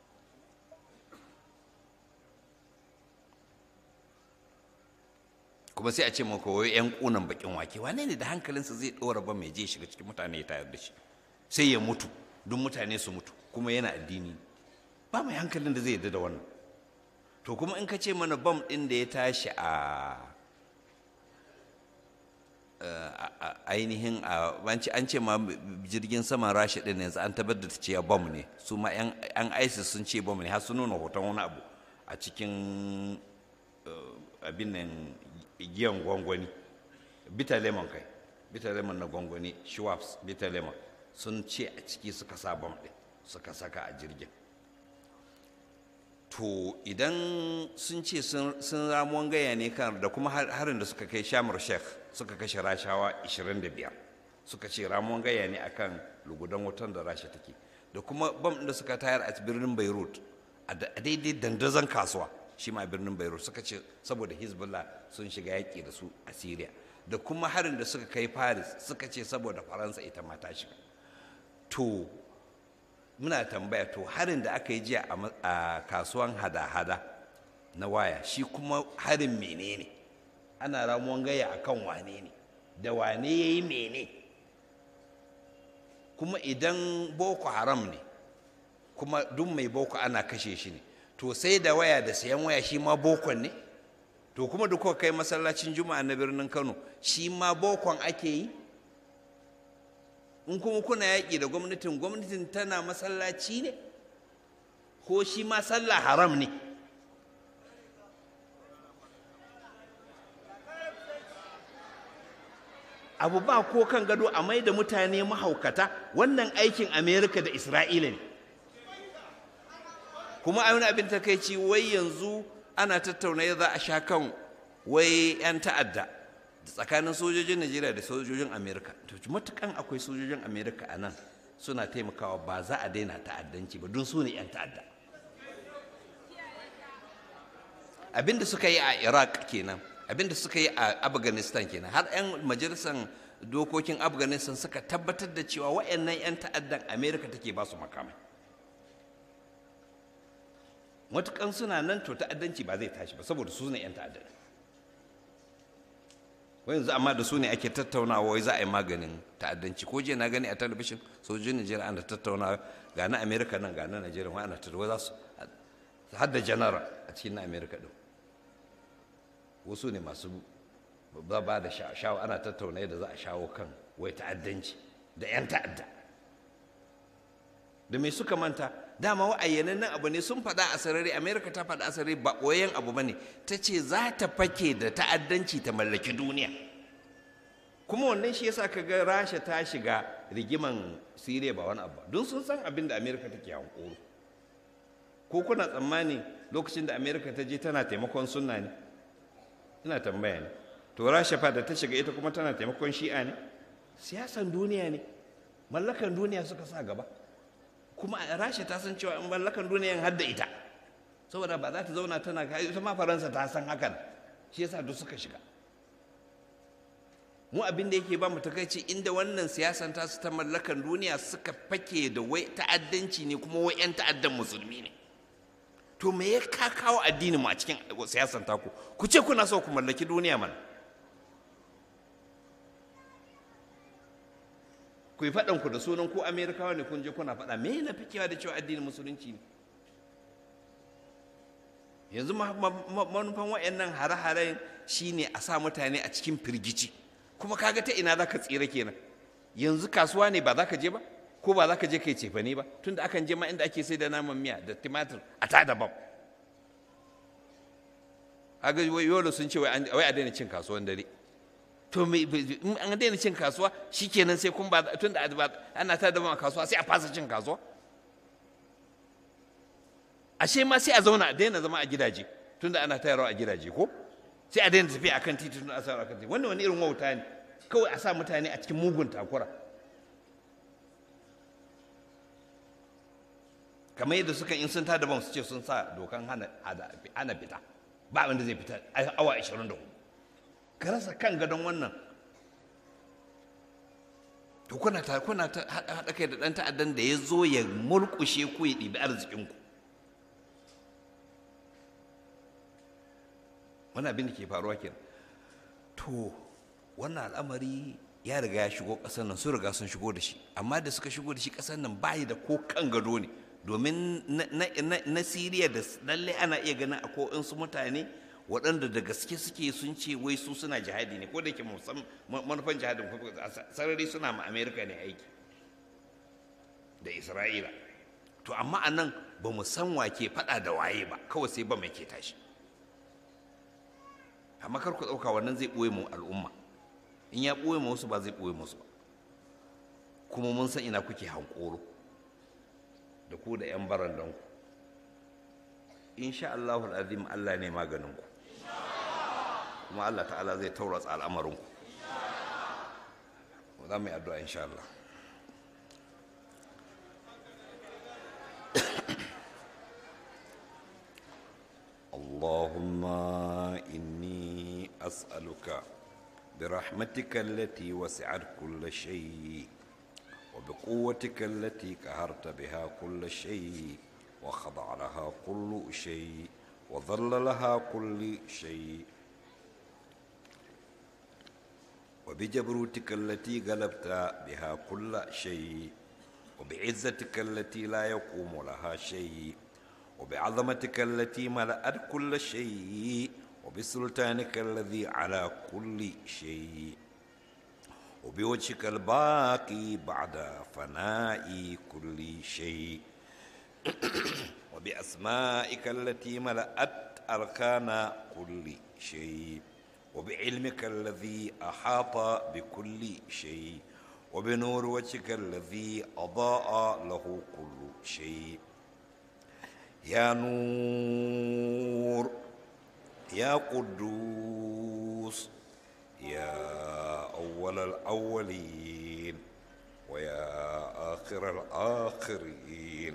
kuma sai a ce maka wai yan kunan bakin wake wane ne da hankalinsa zai ɗora ba mai je shiga cikin mutane ya tayar da shi sai ya mutu don mutane su mutu kuma yana addini ba mai hankalin da zai yarda da wannan to kuma in ka ce mana bam ɗin da ya tashi a ainihin an ce ma jirgin saman rasha ɗin yanzu an tabbatar da cewa bom ne su ma 'yan isis sun ce bom ne har sun nuna hoton wani abu a cikin abin nan giyan gwangwani bitter lemon kai bitter lemon na gwangwani schwabs bitter lemon sun ce a ciki suka sa bom ɗin suka saka a jirgin to idan sun ce sun ramuwan gaya ne kan da kuma harin da suka kai shamar sheikh suka kashe rashawa 25 suka ce ramuwan gaya ne akan lugudan wutan da rasha take da kuma bam da suka tayar a birnin beirut a daidai dandazon kasuwa shi ma birnin beirut suka ce saboda hezbollah sun shiga yaƙi da su a syria da kuma harin da suka kai paris suka ce saboda faransa ita ma ta shiga to muna tambaya to harin da aka yi jiya a kasuwan hada-hada na waya shi kuma harin menene ana ramuwan gaya a kan wane ne da wane ya yi mene kuma idan boko haram ne kuma duk mai boko ana kashe shi ne to sai da waya da sayan waya shi ma bokon ne to kuma da kuka kai masallacin juma'a na birnin kano shi ma bokon ake yi in kuma kuna yaƙi da gwamnatin gwamnatin tana masallaci ne ko shi ma sallah haram ne abu ba ko kan gado a mai da mutane mahaukata wannan aikin amerika da isra'ila ne kuma a wani abin takaici wai yanzu ana tattauna za a sha kan wai 'yan ta'adda tsakanin sojojin najeriya da sojojin amerika to matukan akwai sojojin amerika a nan suna taimakawa ba za a daina ta'addanci ba don su ne 'yan ta'adda abinda suka yi a iraq kenan abinda suka yi a afghanistan kenan har 'yan majalisar dokokin afghanistan suka tabbatar da cewa waɗannan 'yan ta'addan amerika take ba su makamai matukan suna nan to ta'addanci ba zai tashi ba saboda su ne 'yan ta'addan wai yanzu amma da su ne ake tattaunawa wai za a yi maganin ta'addanci ko jiya na gani a talabishin sojojin najeriya ana tattaunawa ga na amerika nan ga na najeriya wai ana tattaunawa za su har da janara a cikin na amerika din wasu ne masu ba ba da shawo ana tattauna yadda za a shawo kan wai ta'addanci da 'yan ta'adda da me suka manta dama wa'ayyanan nan abu ne sun faɗa a sarari amerika ta faɗa a sarari ba ɓoyen abu ba ne ta ce za ta fake da ta'addanci ta mallaki duniya kuma wannan shi yasa kaga rasha ta shiga rigiman siriya ba wani abu don sun san abin da amerika take hankoro ko kuna tsammani lokacin da amerika ta je tana taimakon sunna ne ina tambaya ne to rasha fa da ta shiga ita kuma tana taimakon shi'a ne siyasan duniya ne mallakan duniya suka sa gaba kuma rasha ta san cewa in mallakan duniyan har da ita saboda ba za ta zauna tana kai ita ma faransa ta san hakan shi yasa duk suka shiga mu abin da yake ba mu takaici inda wannan siyasan ta su ta mallakan duniya suka fake da wai ta'addanci ne kuma wai 'yan ta'addan musulmi ne to me ya ka kawo addini mu a cikin siyasan taku ku ce kuna so ku mallaki duniya mana ku yi faɗan ku da sunan ku amerikawa ne kun je kuna faɗa me na fikewa da cewa addinin musulunci ne yanzu manufan wa'annan hare-haren shine a sa mutane a cikin firgici kuma kaga ta ina za ka tsira kenan yanzu kasuwa ne ba za ka je ba ko ba za ka je kai cefa ne ba tunda akan je ma inda ake sai da naman miya da tumatir a ta da bam kaga yolo sun ce wai a daina cin kasuwan dare to me an daina cin kasuwa shikenan sai kun ba tunda ana ta da bam a kasuwa sai a fasa cin kasuwa ashe ma sai a zauna a daina zama a gidaje tunda ana tayarwa a gidaje ko sai a daina tafiya akan titi tun a sa akan titi wannan wani irin wauta ne kawai a sa mutane a cikin mugun takura kamar yadda suka in sun tada bam su ce sun sa dokan hana hana fita ba wanda zai fita awa 24 ka rasa kan gadon wannan to kuna ta kuna ta haɗa kai da ɗan ta'addan da ya zo ya mulkushe ku ya ɗibi arzikinku wani abin da ke faruwa kenan to wannan al'amari ya riga ya shigo ƙasar nan sun riga sun shigo da shi amma da suka shigo da shi ƙasar nan bayi da ko kan gado ne domin na siriya da lallai ana iya ganin akwai su mutane waɗanda da gaske suke sun ce wai su suna jihadi ne ko da ke manufan jihadin sarari suna ma amerika ne aiki da isra'ila to amma a nan ba mu san wake faɗa da waye ba kawai sai ba mai ke tashi amma kar ku ɗauka wannan zai ɓoye mu al'umma in ya ɓoye mu wasu ba zai ɓoye musu ba kuma mun san ina kuke hankoro da ku da 'yan barandanku insha Allahu azim Allah ne maganinku kuma Allah ta'ala zai tauratsa al'amarinku za mu yi addu'a insha Allah اللهم إني أسألك برحمتك التي وسعت كل شيء وبقوتك التي قهرت بها كل شيء وخضع لها كل شيء وظل لها كل شيء وبجبروتك التي غلبت بها كل شيء وبعزتك التي لا يقوم لها شيء وبعظمتك التي ملأت كل شيء وبسلطانك الذي على كل شيء وبوجهك الباقي بعد فناء كل شيء وبأسمائك التي ملأت أركان كل شيء وبعلمك الذي أحاط بكل شيء وبنور وجهك الذي أضاء له كل شيء يا نور يا قدوس يا أول الأولين ويا آخر الآخرين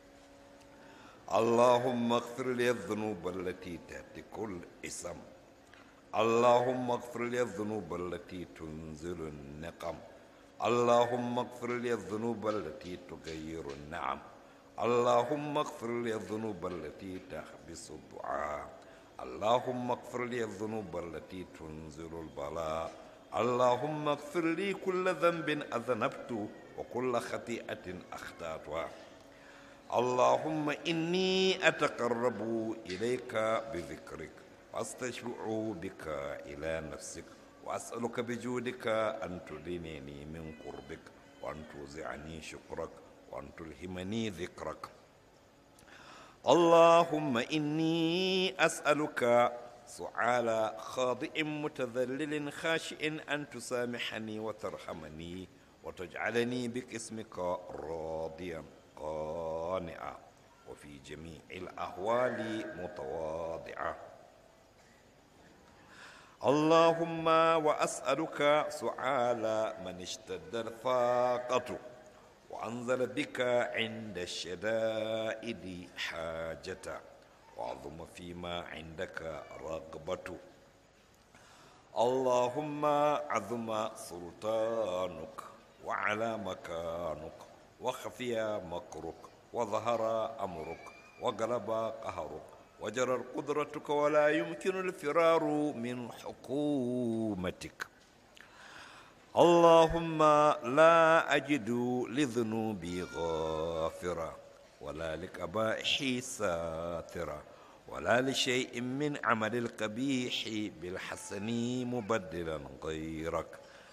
اللهم اغفر لي الذنوب التي تأتي كل اسم اللهم اغفر لي الذنوب التي تنزل النقم اللهم اغفر لي الذنوب التي تغير النعم اللهم اغفر لي الذنوب التي تحبس الدعاء اللهم اغفر لي الذنوب التي تنزل البلاء اللهم اغفر لي كل ذنب أذنبت وكل خطيئة أخطأتها اللهم إني أتقرب إليك بذكرك وأستشفع بك إلى نفسك وأسألك بجودك أن تدينني من قربك وأن توزعني شكرك وأن تلهمني ذكرك اللهم إني أسألك سعال خاضئ متذلل خاشئ أن تسامحني وترحمني وتجعلني باسمك راضيا قانعا وفي جميع الأحوال متواضعا اللهم وأسألك سعال من اشتد الفاقة وأنزل بك عند الشدائد حاجة وعظم فيما عندك رغبة اللهم عظم سلطانك وعلى مكانك وخفي مكرك وظهر أمرك وغلب قهرك وجرت قدرتك ولا يمكن الفرار من حكومتك اللهم لا أجد لذنوبي غافرا ولا لكبائحي ساترا ولا لشيء من عمل القبيح بالحسن مبدلا غيرك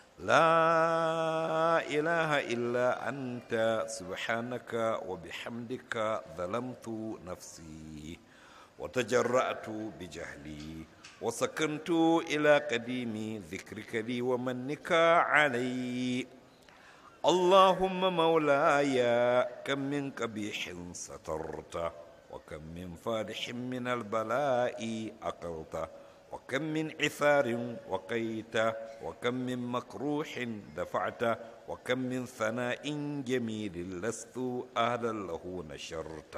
لا إله إلا أنت سبحانك وبحمدك ظلمت نفسي وتجرأت بجهلي وسكنت إلى قديم ذكرك لي ومنك علي اللهم مولاي كم من قبيح سترت وكم من فادح من البلاء أقلت وكم من عثار وقيت وكم من مكروح دفعت وكم من ثناء جميل لست أهلا له نشرت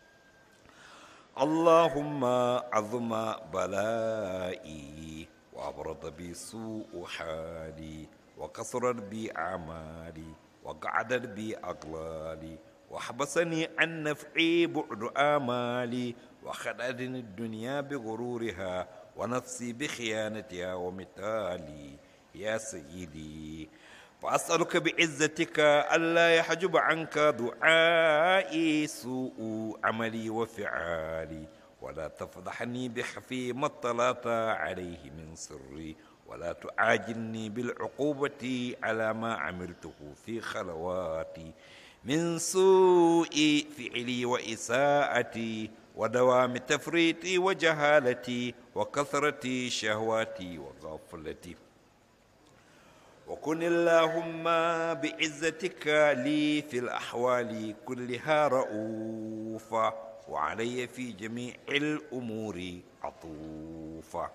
اللهم عظم بلائي وأبرد بي سوء حالي وكثرت بي أعمالي وقعدت بي أغلالي وحبسني عن نفعي بعد آمالي وخدعني الدنيا بغرورها ونفسي بخيانتها ومثالي يا سيدي فأسألك بعزتك ألا يحجب عنك دعائي سوء عملي وفعالي ولا تفضحني بخفي ما اطلعت عليه من سري ولا تعاجلني بالعقوبة على ما عملته في خلواتي من سوء فعلي وإساءتي ودوام تفريطي وجهالتي وكثرة شهواتي وغفلتي وكن اللهم بعزتك لي في الأحوال كلها رؤوفا وعلي في جميع الأمور عطوفا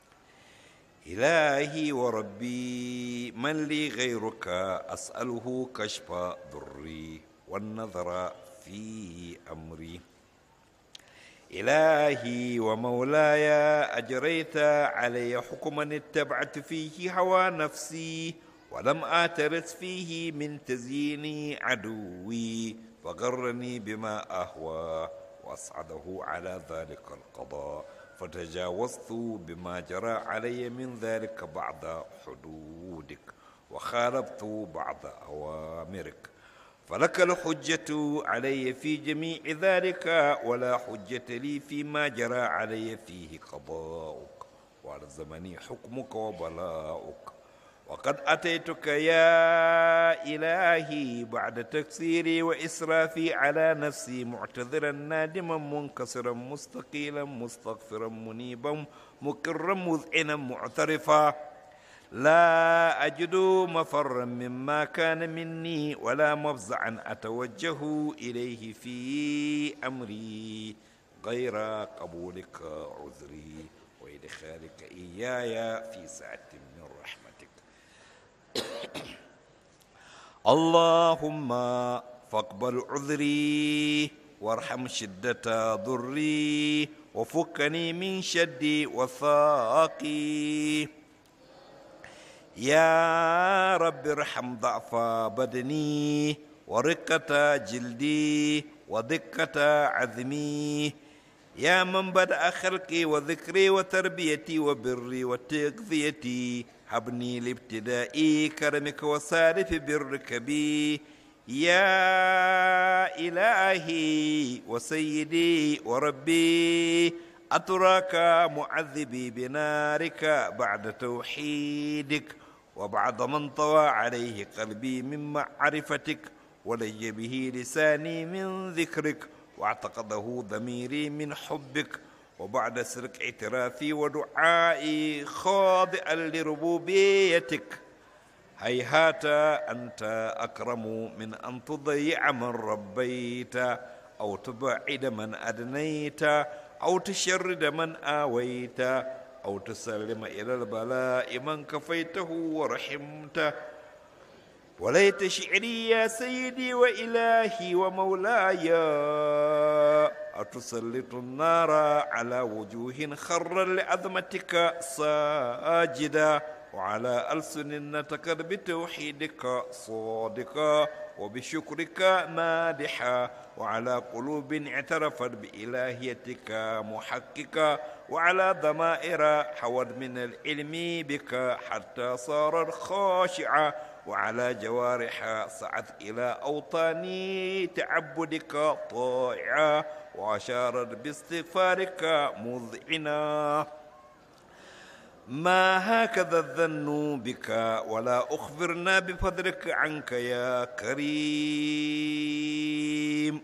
إلهي وربي من لي غيرك أسأله كشف ضري والنظر في أمري إلهي ومولاي أجريت علي حكما اتبعت فيه هوى نفسي ولم آترس فيه من تزيين عدوي فغرني بما أهوى وأصعده على ذلك القضاء فتجاوزت بما جرى علي من ذلك بعد حدودك وخالفت بعض أوامرك فلك الحجة علي في جميع ذلك ولا حجة لي فيما جرى علي فيه قضاؤك وألزمني حكمك وبلاؤك وقد أتيتك يا إلهي بعد تكسيري وإسرافي على نفسي معتذرا نادما منكسرا مستقيلا مستغفرا منيبا مكرا مذعنا معترفا لا أجد مفرا مما كان مني ولا مفزعا أتوجه إليه في أمري غير قبولك عذري وإدخالك إياي في سعة من رحمتك اللهم فاقبل عذري وارحم شدة ضري وفكني من شدي وثاقي يا رب ارحم ضعف بدني ورقة جلدي ودقة عظمي يا من بدأ خلقي وذكري وتربيتي وبري وتغذيتي حبني لابتدائي كرمك وسالف برك بي يا إلهي وسيدي وربي أتراك معذبي بنارك بعد توحيدك وبعد من طوى عليه قلبي من معرفتك ولي به لساني من ذكرك واعتقده ضميري من حبك وبعد سرك اعترافي ودعائي خاضئا لربوبيتك هيهات أنت أكرم من أن تضيع من ربيت أو تبعد من أدنيت أو تشرد من آويت أو تسلم إلى البلاء من كفيته ورحمته وليت شعري يا سيدي وإلهي ومولاي أتسلط النار على وجوه خر لعظمتك ساجدا وعلى ألسن نتكر بتوحيدك صادقا وبشكرك مادحا وعلى قلوب اعترفت بإلهيتك محققا وعلى ضمائر حود من العلم بك حتى صارت خاشعة وعلى جوارح سعت إلى أوطان تعبدك طائعة وأشارت باستغفارك مذعنا ما هكذا الظن بك ولا أخبرنا بفضلك عنك يا كريم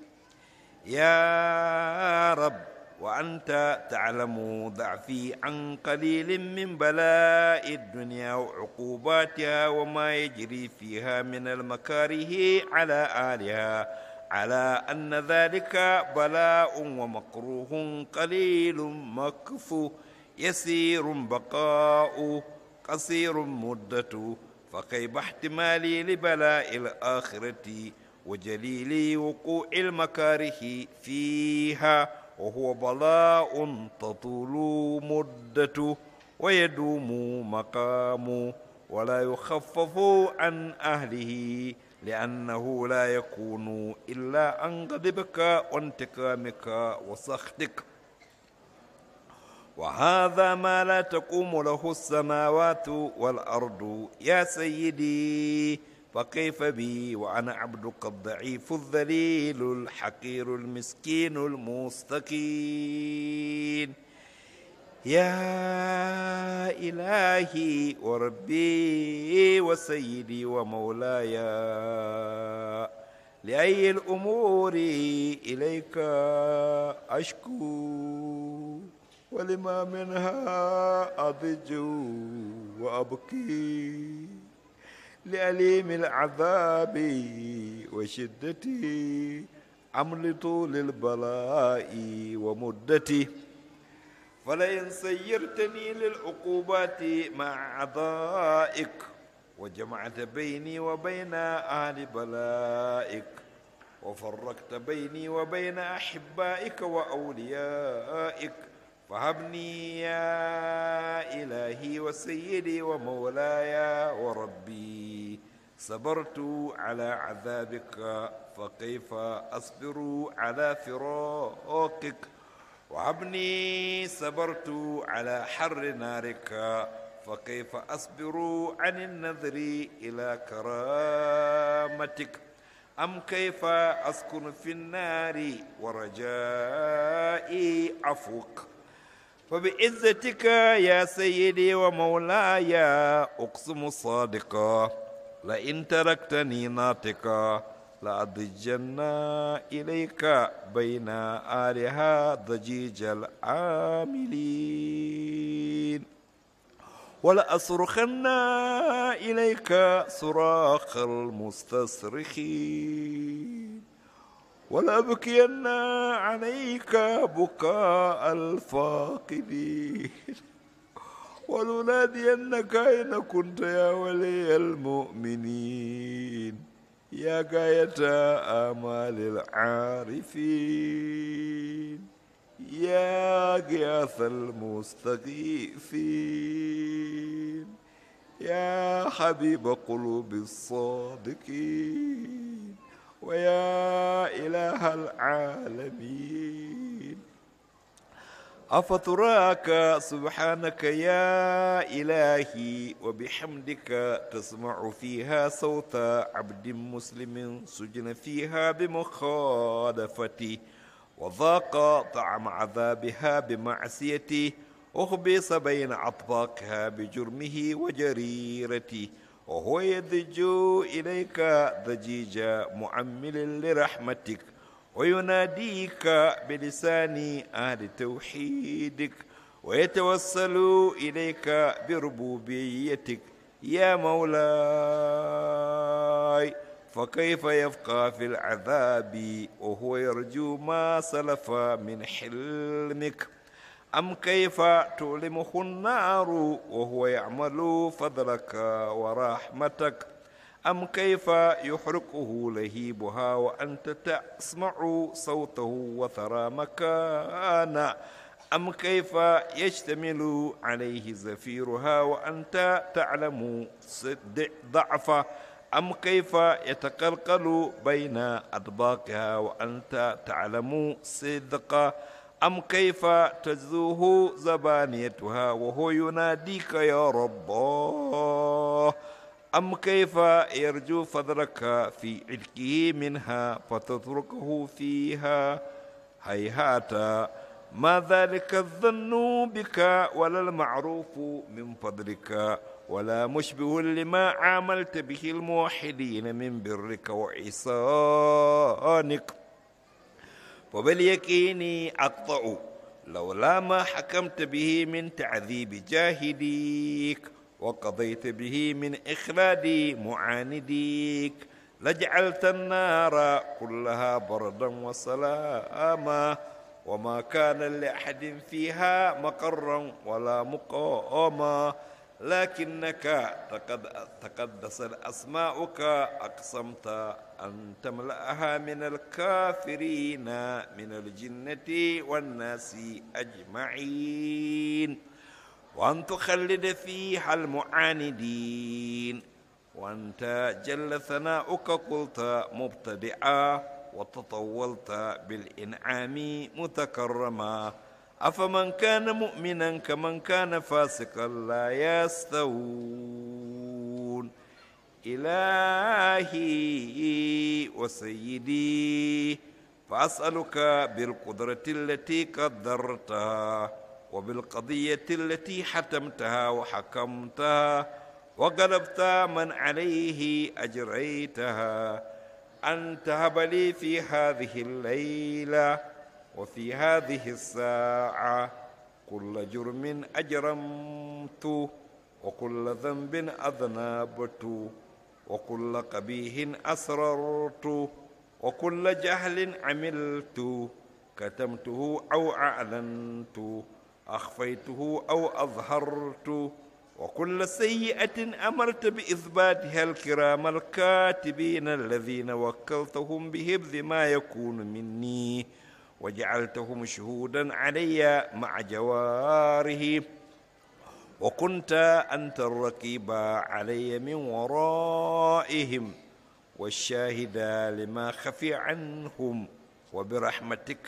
يا رب وأنت تعلم ضعفي عن قليل من بلاء الدنيا وعقوباتها وما يجري فيها من المكاره على آلها على أن ذلك بلاء ومكروه قليل مكفو يسير بقاء قصير مدة فكيف احتمالي لبلاء الآخرة وجليل وقوع المكاره فيها وهو بلاء تطول مدة ويدوم مقام ولا يخفف عن أهله لأنه لا يكون إلا عن غضبك وانتقامك وسخطك وهذا ما لا تقوم له السماوات والأرض يا سيدي فكيف بي وأنا عبدك الضعيف الذليل الحقير المسكين المستكين يا إلهي وربي وسيدي ومولاي لأي الأمور إليك أشكو ولما منها أضج وأبكي لأليم العذاب وشدتي أملط للبلاء ومدتي فلئن سيرتني للعقوبات مع عضائك وجمعت بيني وبين أهل بلائك وفرقت بيني وبين أحبائك وأوليائك فهبني يا إلهي وسيدي ومولاي وربي صبرت على عذابك فكيف أصبر على فراقك وهبني صبرت على حر نارك فكيف أصبر عن النذر إلى كرامتك أم كيف أسكن في النار ورجائي عفوك فبعزتك يا سيدي ومولاي أقسم صادقا لئن تركتني ناطقا لأضجن إليك بين آلها ضجيج العاملين ولأصرخن إليك صراخ المستصرخين ولأبكين عليك بكاء الفاقدين ولنادينك أين كنت يا ولي المؤمنين يا غاية آمال العارفين يا غياث المستغيثين يا حبيب قلوب الصادقين ويا إله العالمين أفتراك سبحانك يا إلهي وبحمدك تسمع فيها صوت عبد مسلم سجن فيها بمخالفتي وذاق طعم عذابها بمعصيتي أخبص بين أطباقها بجرمه وجريرتي وهو يضج إليك ضجيج معمل لرحمتك ويناديك بلسان أهل توحيدك ويتوسل إليك بربوبيتك يا مولاي فكيف يبقى في العذاب وهو يرجو ما سلف من حلمك أم كيف تؤلمه النار وهو يعمل فضلك ورحمتك أم كيف يحرقه لهيبها وأنت تسمع صوته وترى مكانا أم كيف يشتمل عليه زفيرها وأنت تعلم ضعفه أم كيف يتقلقل بين أطباقها وأنت تعلم صدقه أم كيف تجذوه زبانيتها وهو يناديك يا رب أم كيف يرجو فضلك في عتقه منها فتتركه فيها هيهات ما ذلك الظن بك ولا المعروف من فضلك ولا مشبه لما عاملت به الموحدين من برك وإحسانك وباليقين أقطع لولا ما حكمت به من تعذيب جاهديك وقضيت به من إخلاد معانديك لجعلت النار كلها بردا وسلاما وما كان لأحد فيها مقرا ولا مقاما لكنك تقدس أسماؤك أقسمت أن تملأها من الكافرين من الجنة والناس أجمعين وأن تخلد فيها المعاندين وأنت جل ثناؤك قلت مبتدئا وتطولت بالإنعام متكرما أفمن كان مؤمنا كمن كان فاسقا لا يستوون إلهي وسيدي فأسألك بالقدرة التي قدرتها وبالقضية التي حتمتها وحكمتها وغلبت من عليه أجريتها أن تهب لي في هذه الليلة وفي هذه الساعة كل جرم أجرمت وكل ذنب أذنبت وكل قبيح أسررت وكل جهل عملت كتمته أو أعلنت أخفيته أو أظهرت وكل سيئة أمرت بإثباتها الكرام الكاتبين الذين وكلتهم بحفظ ما يكون مني وجعلتهم شهودا علي مع جواره وكنت أنت الرقيب علي من ورائهم والشاهد لما خفي عنهم وبرحمتك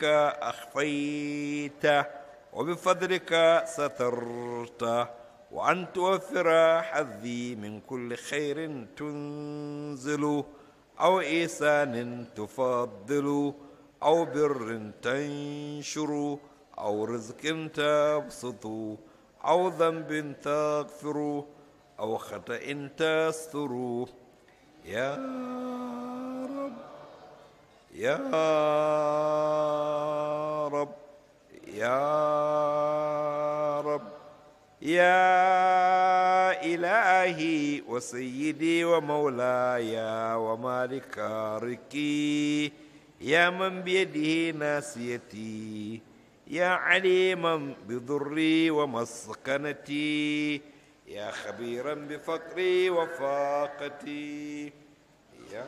أخفيت وبفضلك سترت وأن توفر حظي من كل خير تنزل أو إحسان تفضل أو بر تنشر أو رزق تبسط أو ذنب تغفر أو خطأ تستر يا رب يا رب يا رب يا إلهي وسيدي ومولاي ومالك ركي يا من بيده ناسيتي يا عليما بضري ومسكنتي يا خبيرا بفقري وفاقتي يا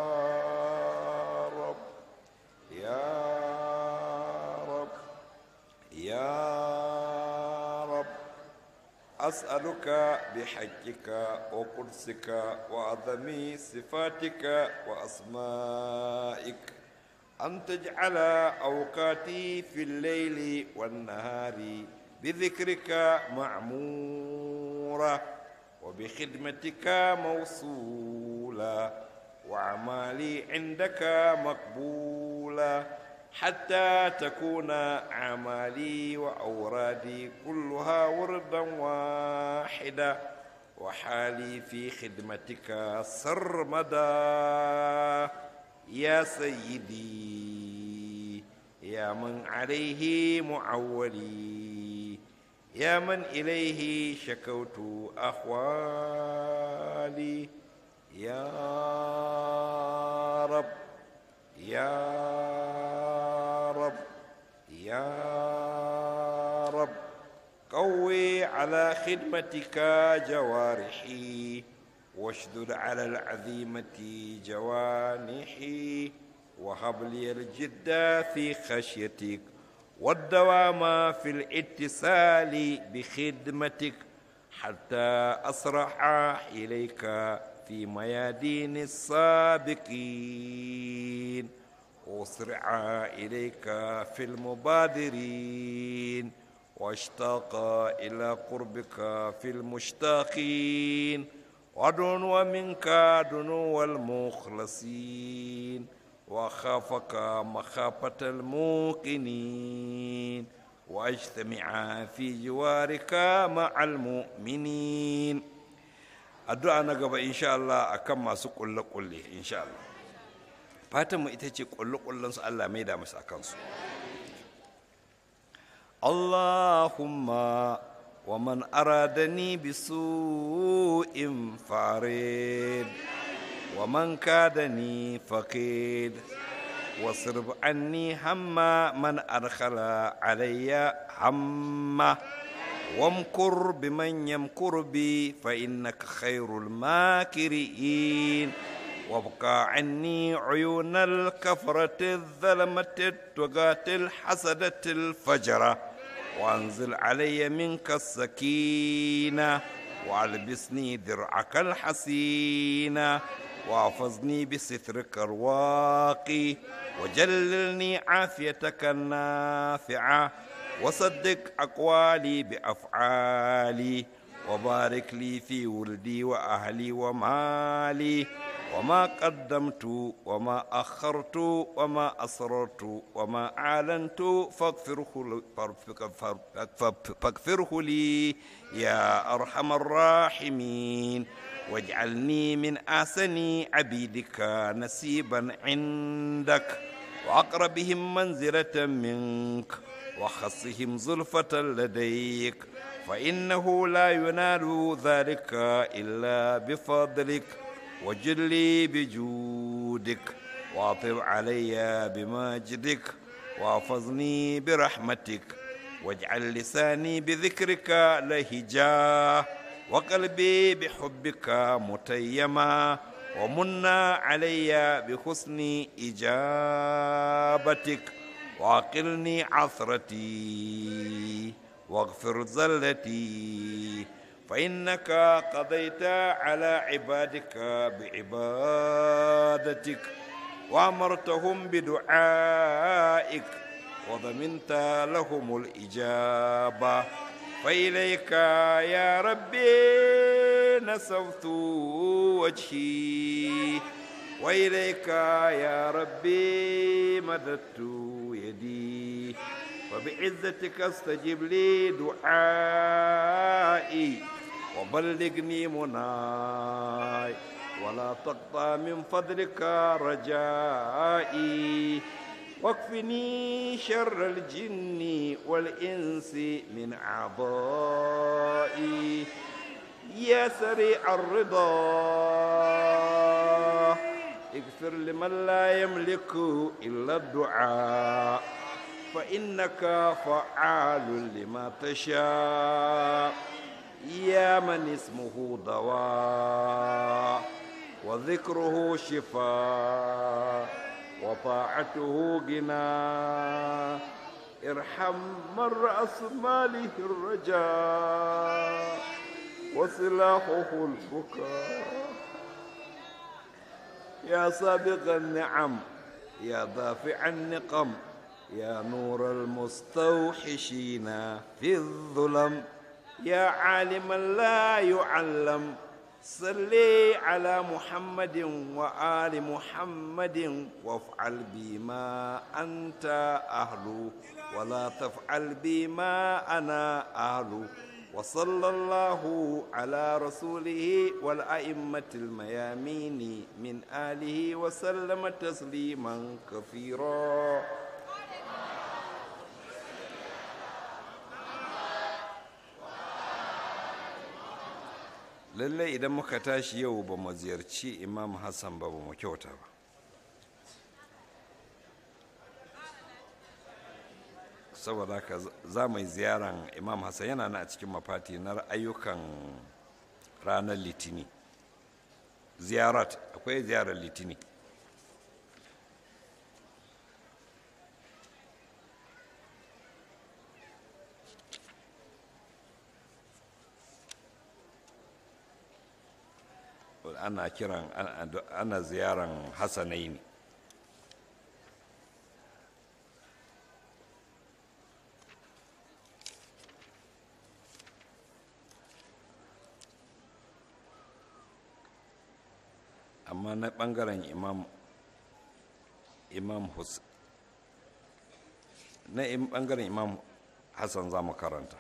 رب يا رب يا رب أسألك بحجك وقدسك وعظم صفاتك وأسمائك أن تجعل أوقاتي في الليل والنهار بذكرك معمورة وبخدمتك موصولة وأعمالي عندك مقبولة حتى تكون أعمالي وأورادي كلها وردا واحدا وحالي في خدمتك سرمدا يا سيدي يا من عليه معولي يا من إليه شكوت أحوالي يا رب يا رب يا رب قوي على خدمتك جوارحي واشدد على العزيمة جوانحي وهب لي الجد في خشيتك والدوام في الاتصال بخدمتك حتى أسرع إليك في ميادين السابقين وأسرع إليك في المبادرين واشتاق إلى قربك في المشتاقين ودنو منك دنو المخلصين وخافك مخافة الموقنين واجتمع في جوارك مع المؤمنين addu'a na gaba insha Allah akan masu kulle-kulle insha Allah fatan mu ita ce kulle-kullen su Allah mai da musu akan su Allahumma wa man aradani bisu'in farid wa man kadani faqid واصرف عني هم من أدخل علي همه وامكر بمن يمكر بي فإنك خير الماكرين وابقى عني عيون الكفرة الظلمة التقاة الحسدة الفجرة وانزل علي منك السكينة والبسني درعك الحسينة واحفظني بسترك الواقي وجللني عافيتك النافعه وصدق أقوالي بأفعالي وبارك لي في ولدي وأهلي ومالي وما قدمت وما أخرت وما أسررت وما أعلنت فاغفره, فاغفره لي يا أرحم الراحمين واجعلني من أحسن عبيدك نسيبا عندك وأقربهم منزلة منك وخصهم زلفة لديك فإنه لا ينال ذلك إلا بفضلك وجلي بجودك واطب علي بماجدك واحفظني برحمتك واجعل لساني بذكرك لهجا وقلبي بحبك متيما ومنا علي بحسن إجابتك وعقلني عثرتي واغفر زلتي فإنك قضيت على عبادك بعبادتك وأمرتهم بدعائك وضمنت لهم الإجابة فإليك يا ربي نسوت وجهي وإليك يا ربي مددت يدي فبعزتك استجب لي دعائي وبلغني مناي ولا تقطع من فضلك رجائي واكفني شر الجن والإنس من أعضائي يا سريع الرضا اغفر لمن لا يملك إلا الدعاء فإنك فعال لما تشاء يا من اسمه دواء وذكره شفاء وطاعته غنى ارحم من رأس ماله الرجاء وسلاحه البكاء يا سابق النعم يا دافع النقم يا نور المستوحشين في الظلم يا عالما لا يعلم صل على محمد وآل محمد وافعل بما أنت أهل ولا تفعل بما أنا أهل وصلى الله على رسوله والأئمة الميامين من آله وسلم تسليما كثيرا lallai idan muka tashi yau ba mu ziyarci imam hassan ba ba mu kyauta ba saboda haka za mu yi ziyaran imam hassan yana na a cikin mafati na ayyukan ranar litini ziyarat akwai ziyarar litini ana kiran ana ziyaran hassanai ne amma na ɓangaren imam imam hus na ɓangaren imam hassan za mu karanta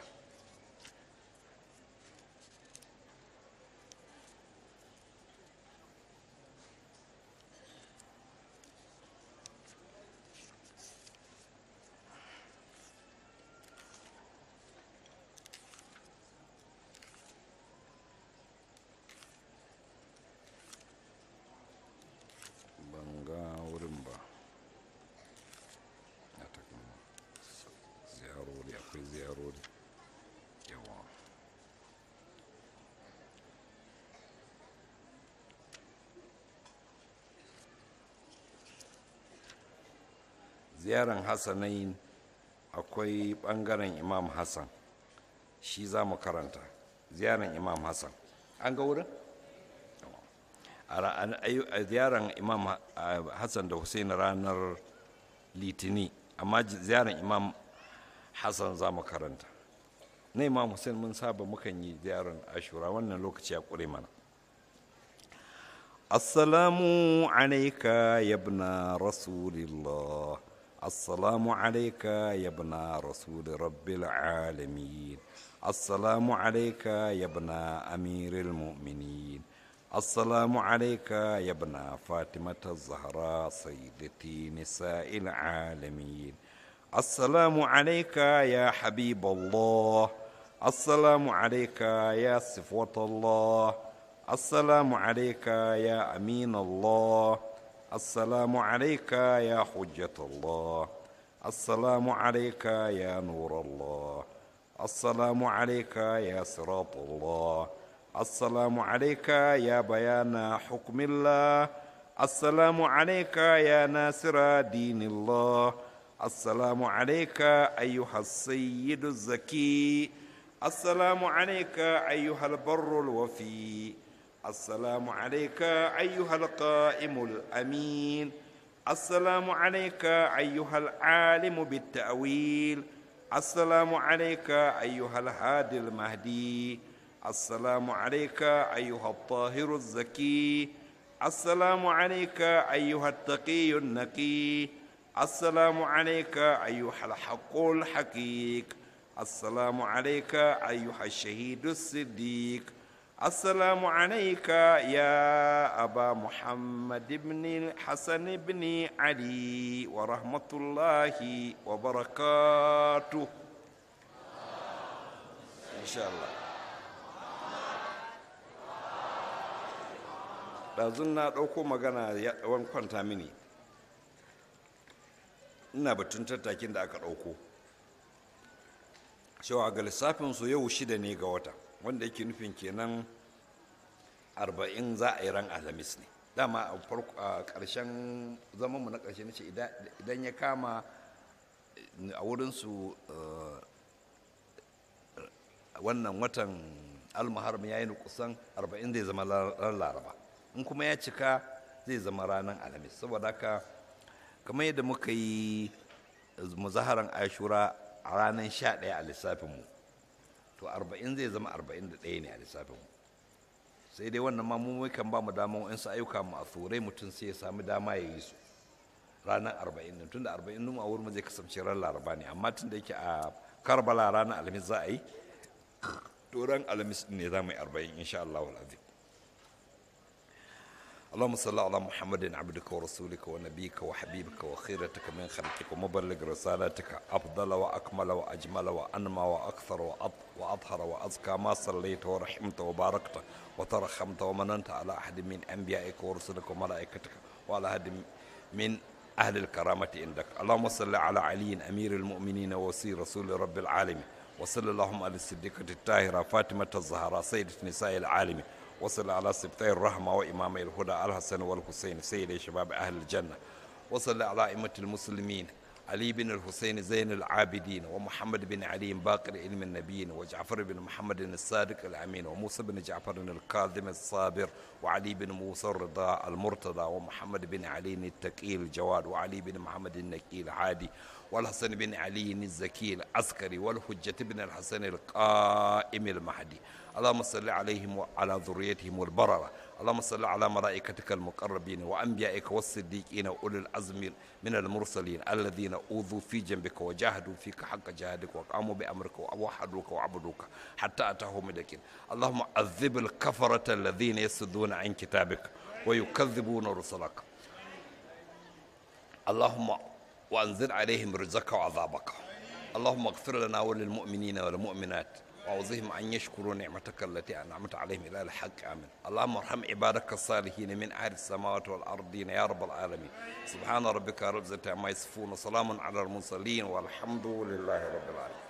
banga wurin ba na ta kuma ziyarori akwai ziyarori yawa ziyaran hassanain akwai bangaren imam hassan shi za mu karanta ziyaran imam hassan an ga wurin? a ziyarar imam hassan da hussein ranar litini amma ziyarar imam hassan za mu karanta na imam hussein mun saba mukan yi ziyarar ashura wannan lokaci ya ƙure mana assalamu alaika yabna rasulillah assalamu alaika yabna rasul rabbil alamin assalamu alaika yabna amiril mu'minin السلام عليك يا ابن فاطمة الزهراء سيدتي نساء العالمين السلام عليك يا حبيب الله السلام عليك يا صفوة الله السلام عليك يا أمين الله السلام عليك يا حجة الله السلام عليك يا نور الله السلام عليك يا صراط الله السلام عليك يا بيان حكم الله السلام عليك يا ناصر دين الله السلام عليك أيها السيد الزكي السلام عليك أيها البر الوفي السلام عليك أيها القائم الأمين السلام عليك أيها العالم بالتأويل السلام عليك أيها الهادي المهدي السلام عليك أيها الطاهر الزكي السلام عليك أيها التقي النقي السلام عليك أيها الحق الحقيق السلام عليك أيها الشهيد الصديق السلام عليك يا أبا محمد بن الحسن بن علي ورحمة الله وبركاته إن شاء الله ɗazun na ɗauko magana yawan kwanta mini ina batun tattakin da aka ɗauko cewa ga lissafinsu yau shida ne ga wata wanda yake nufin kenan arba'in za a yi ran alhamis ne dama a farko a ƙarshen zamanmu na ƙarshe nace idan ya kama a wurinsu wannan watan almuharram ya yi kusan arba'in zai zama ran laraba in kuma ya cika zai zama ranar alhamis saboda haka kamar yadda muka yi muzaharan ashura a ranar sha ɗaya a lissafinmu to arba'in zai zama arba'in da ɗaya ne a lissafinmu sai dai wannan mamu kan ba mu dama wa'in su ayyuka mu a tsorai mutum sai ya sami dama ya yi su ranar arba'in din tunda arba'in din a wurin zai kasance ran laraba ne amma tun da yake a karbala ranar alhamis za a yi to ran alhamis ne za mu yi arba'in insha Allah azim اللهم صل على محمد عبدك ورسولك ونبيك وحبيبك وخيرتك من خلقك ومبلغ رسالتك أفضل وأكمل وأجمل وأنمى وأكثر وأطهر وأزكى ما صليت ورحمت وباركت وترحمت ومننت على أحد من أنبيائك ورسلك وملائكتك وعلى أحد من أهل الكرامة عندك اللهم صل على علي أمير المؤمنين ووصي رسول رب العالمين وصل اللهم على الصديقة الطاهرة فاطمة الزهراء سيدة نساء العالمين وصل على سبطي الرحمة وإمامي الهدى الحسن والحسين سيد شباب أهل الجنة وصل على أئمة المسلمين علي بن الحسين زين العابدين ومحمد بن علي باقر علم النبيين وجعفر بن محمد الصادق الأمين وموسى بن جعفر الكاظم الصابر وعلي بن موسى الرضا المرتضى ومحمد بن علي التقي الجواد وعلي بن محمد النقي العادي والحسن بن علي الزكي العسكري والحجة بن الحسن القائم المهدي اللهم صل عليهم وعلى ذريتهم البررة اللهم صل على ملائكتك المقربين وأنبيائك والصديقين وأولي العزم من المرسلين الذين أوذوا في جنبك وجاهدوا فيك حق جهادك وقاموا بأمرك ووحدوك وعبدوك حتى أتاهم اليقين اللهم عذب الكفرة الذين يصدون عن كتابك ويكذبون رسلك اللهم وأنزل عليهم رزقك وعذابك اللهم اغفر لنا وللمؤمنين والمؤمنات وأوزهم أن يشكروا نعمتك التي أنعمت عليهم إلى الحق آمين اللهم ارحم عبادك الصالحين من أهل السماوات والأرضين يا رب العالمين سبحان ربك رب العزة عما يصفون وسلام على المرسلين والحمد لله رب العالمين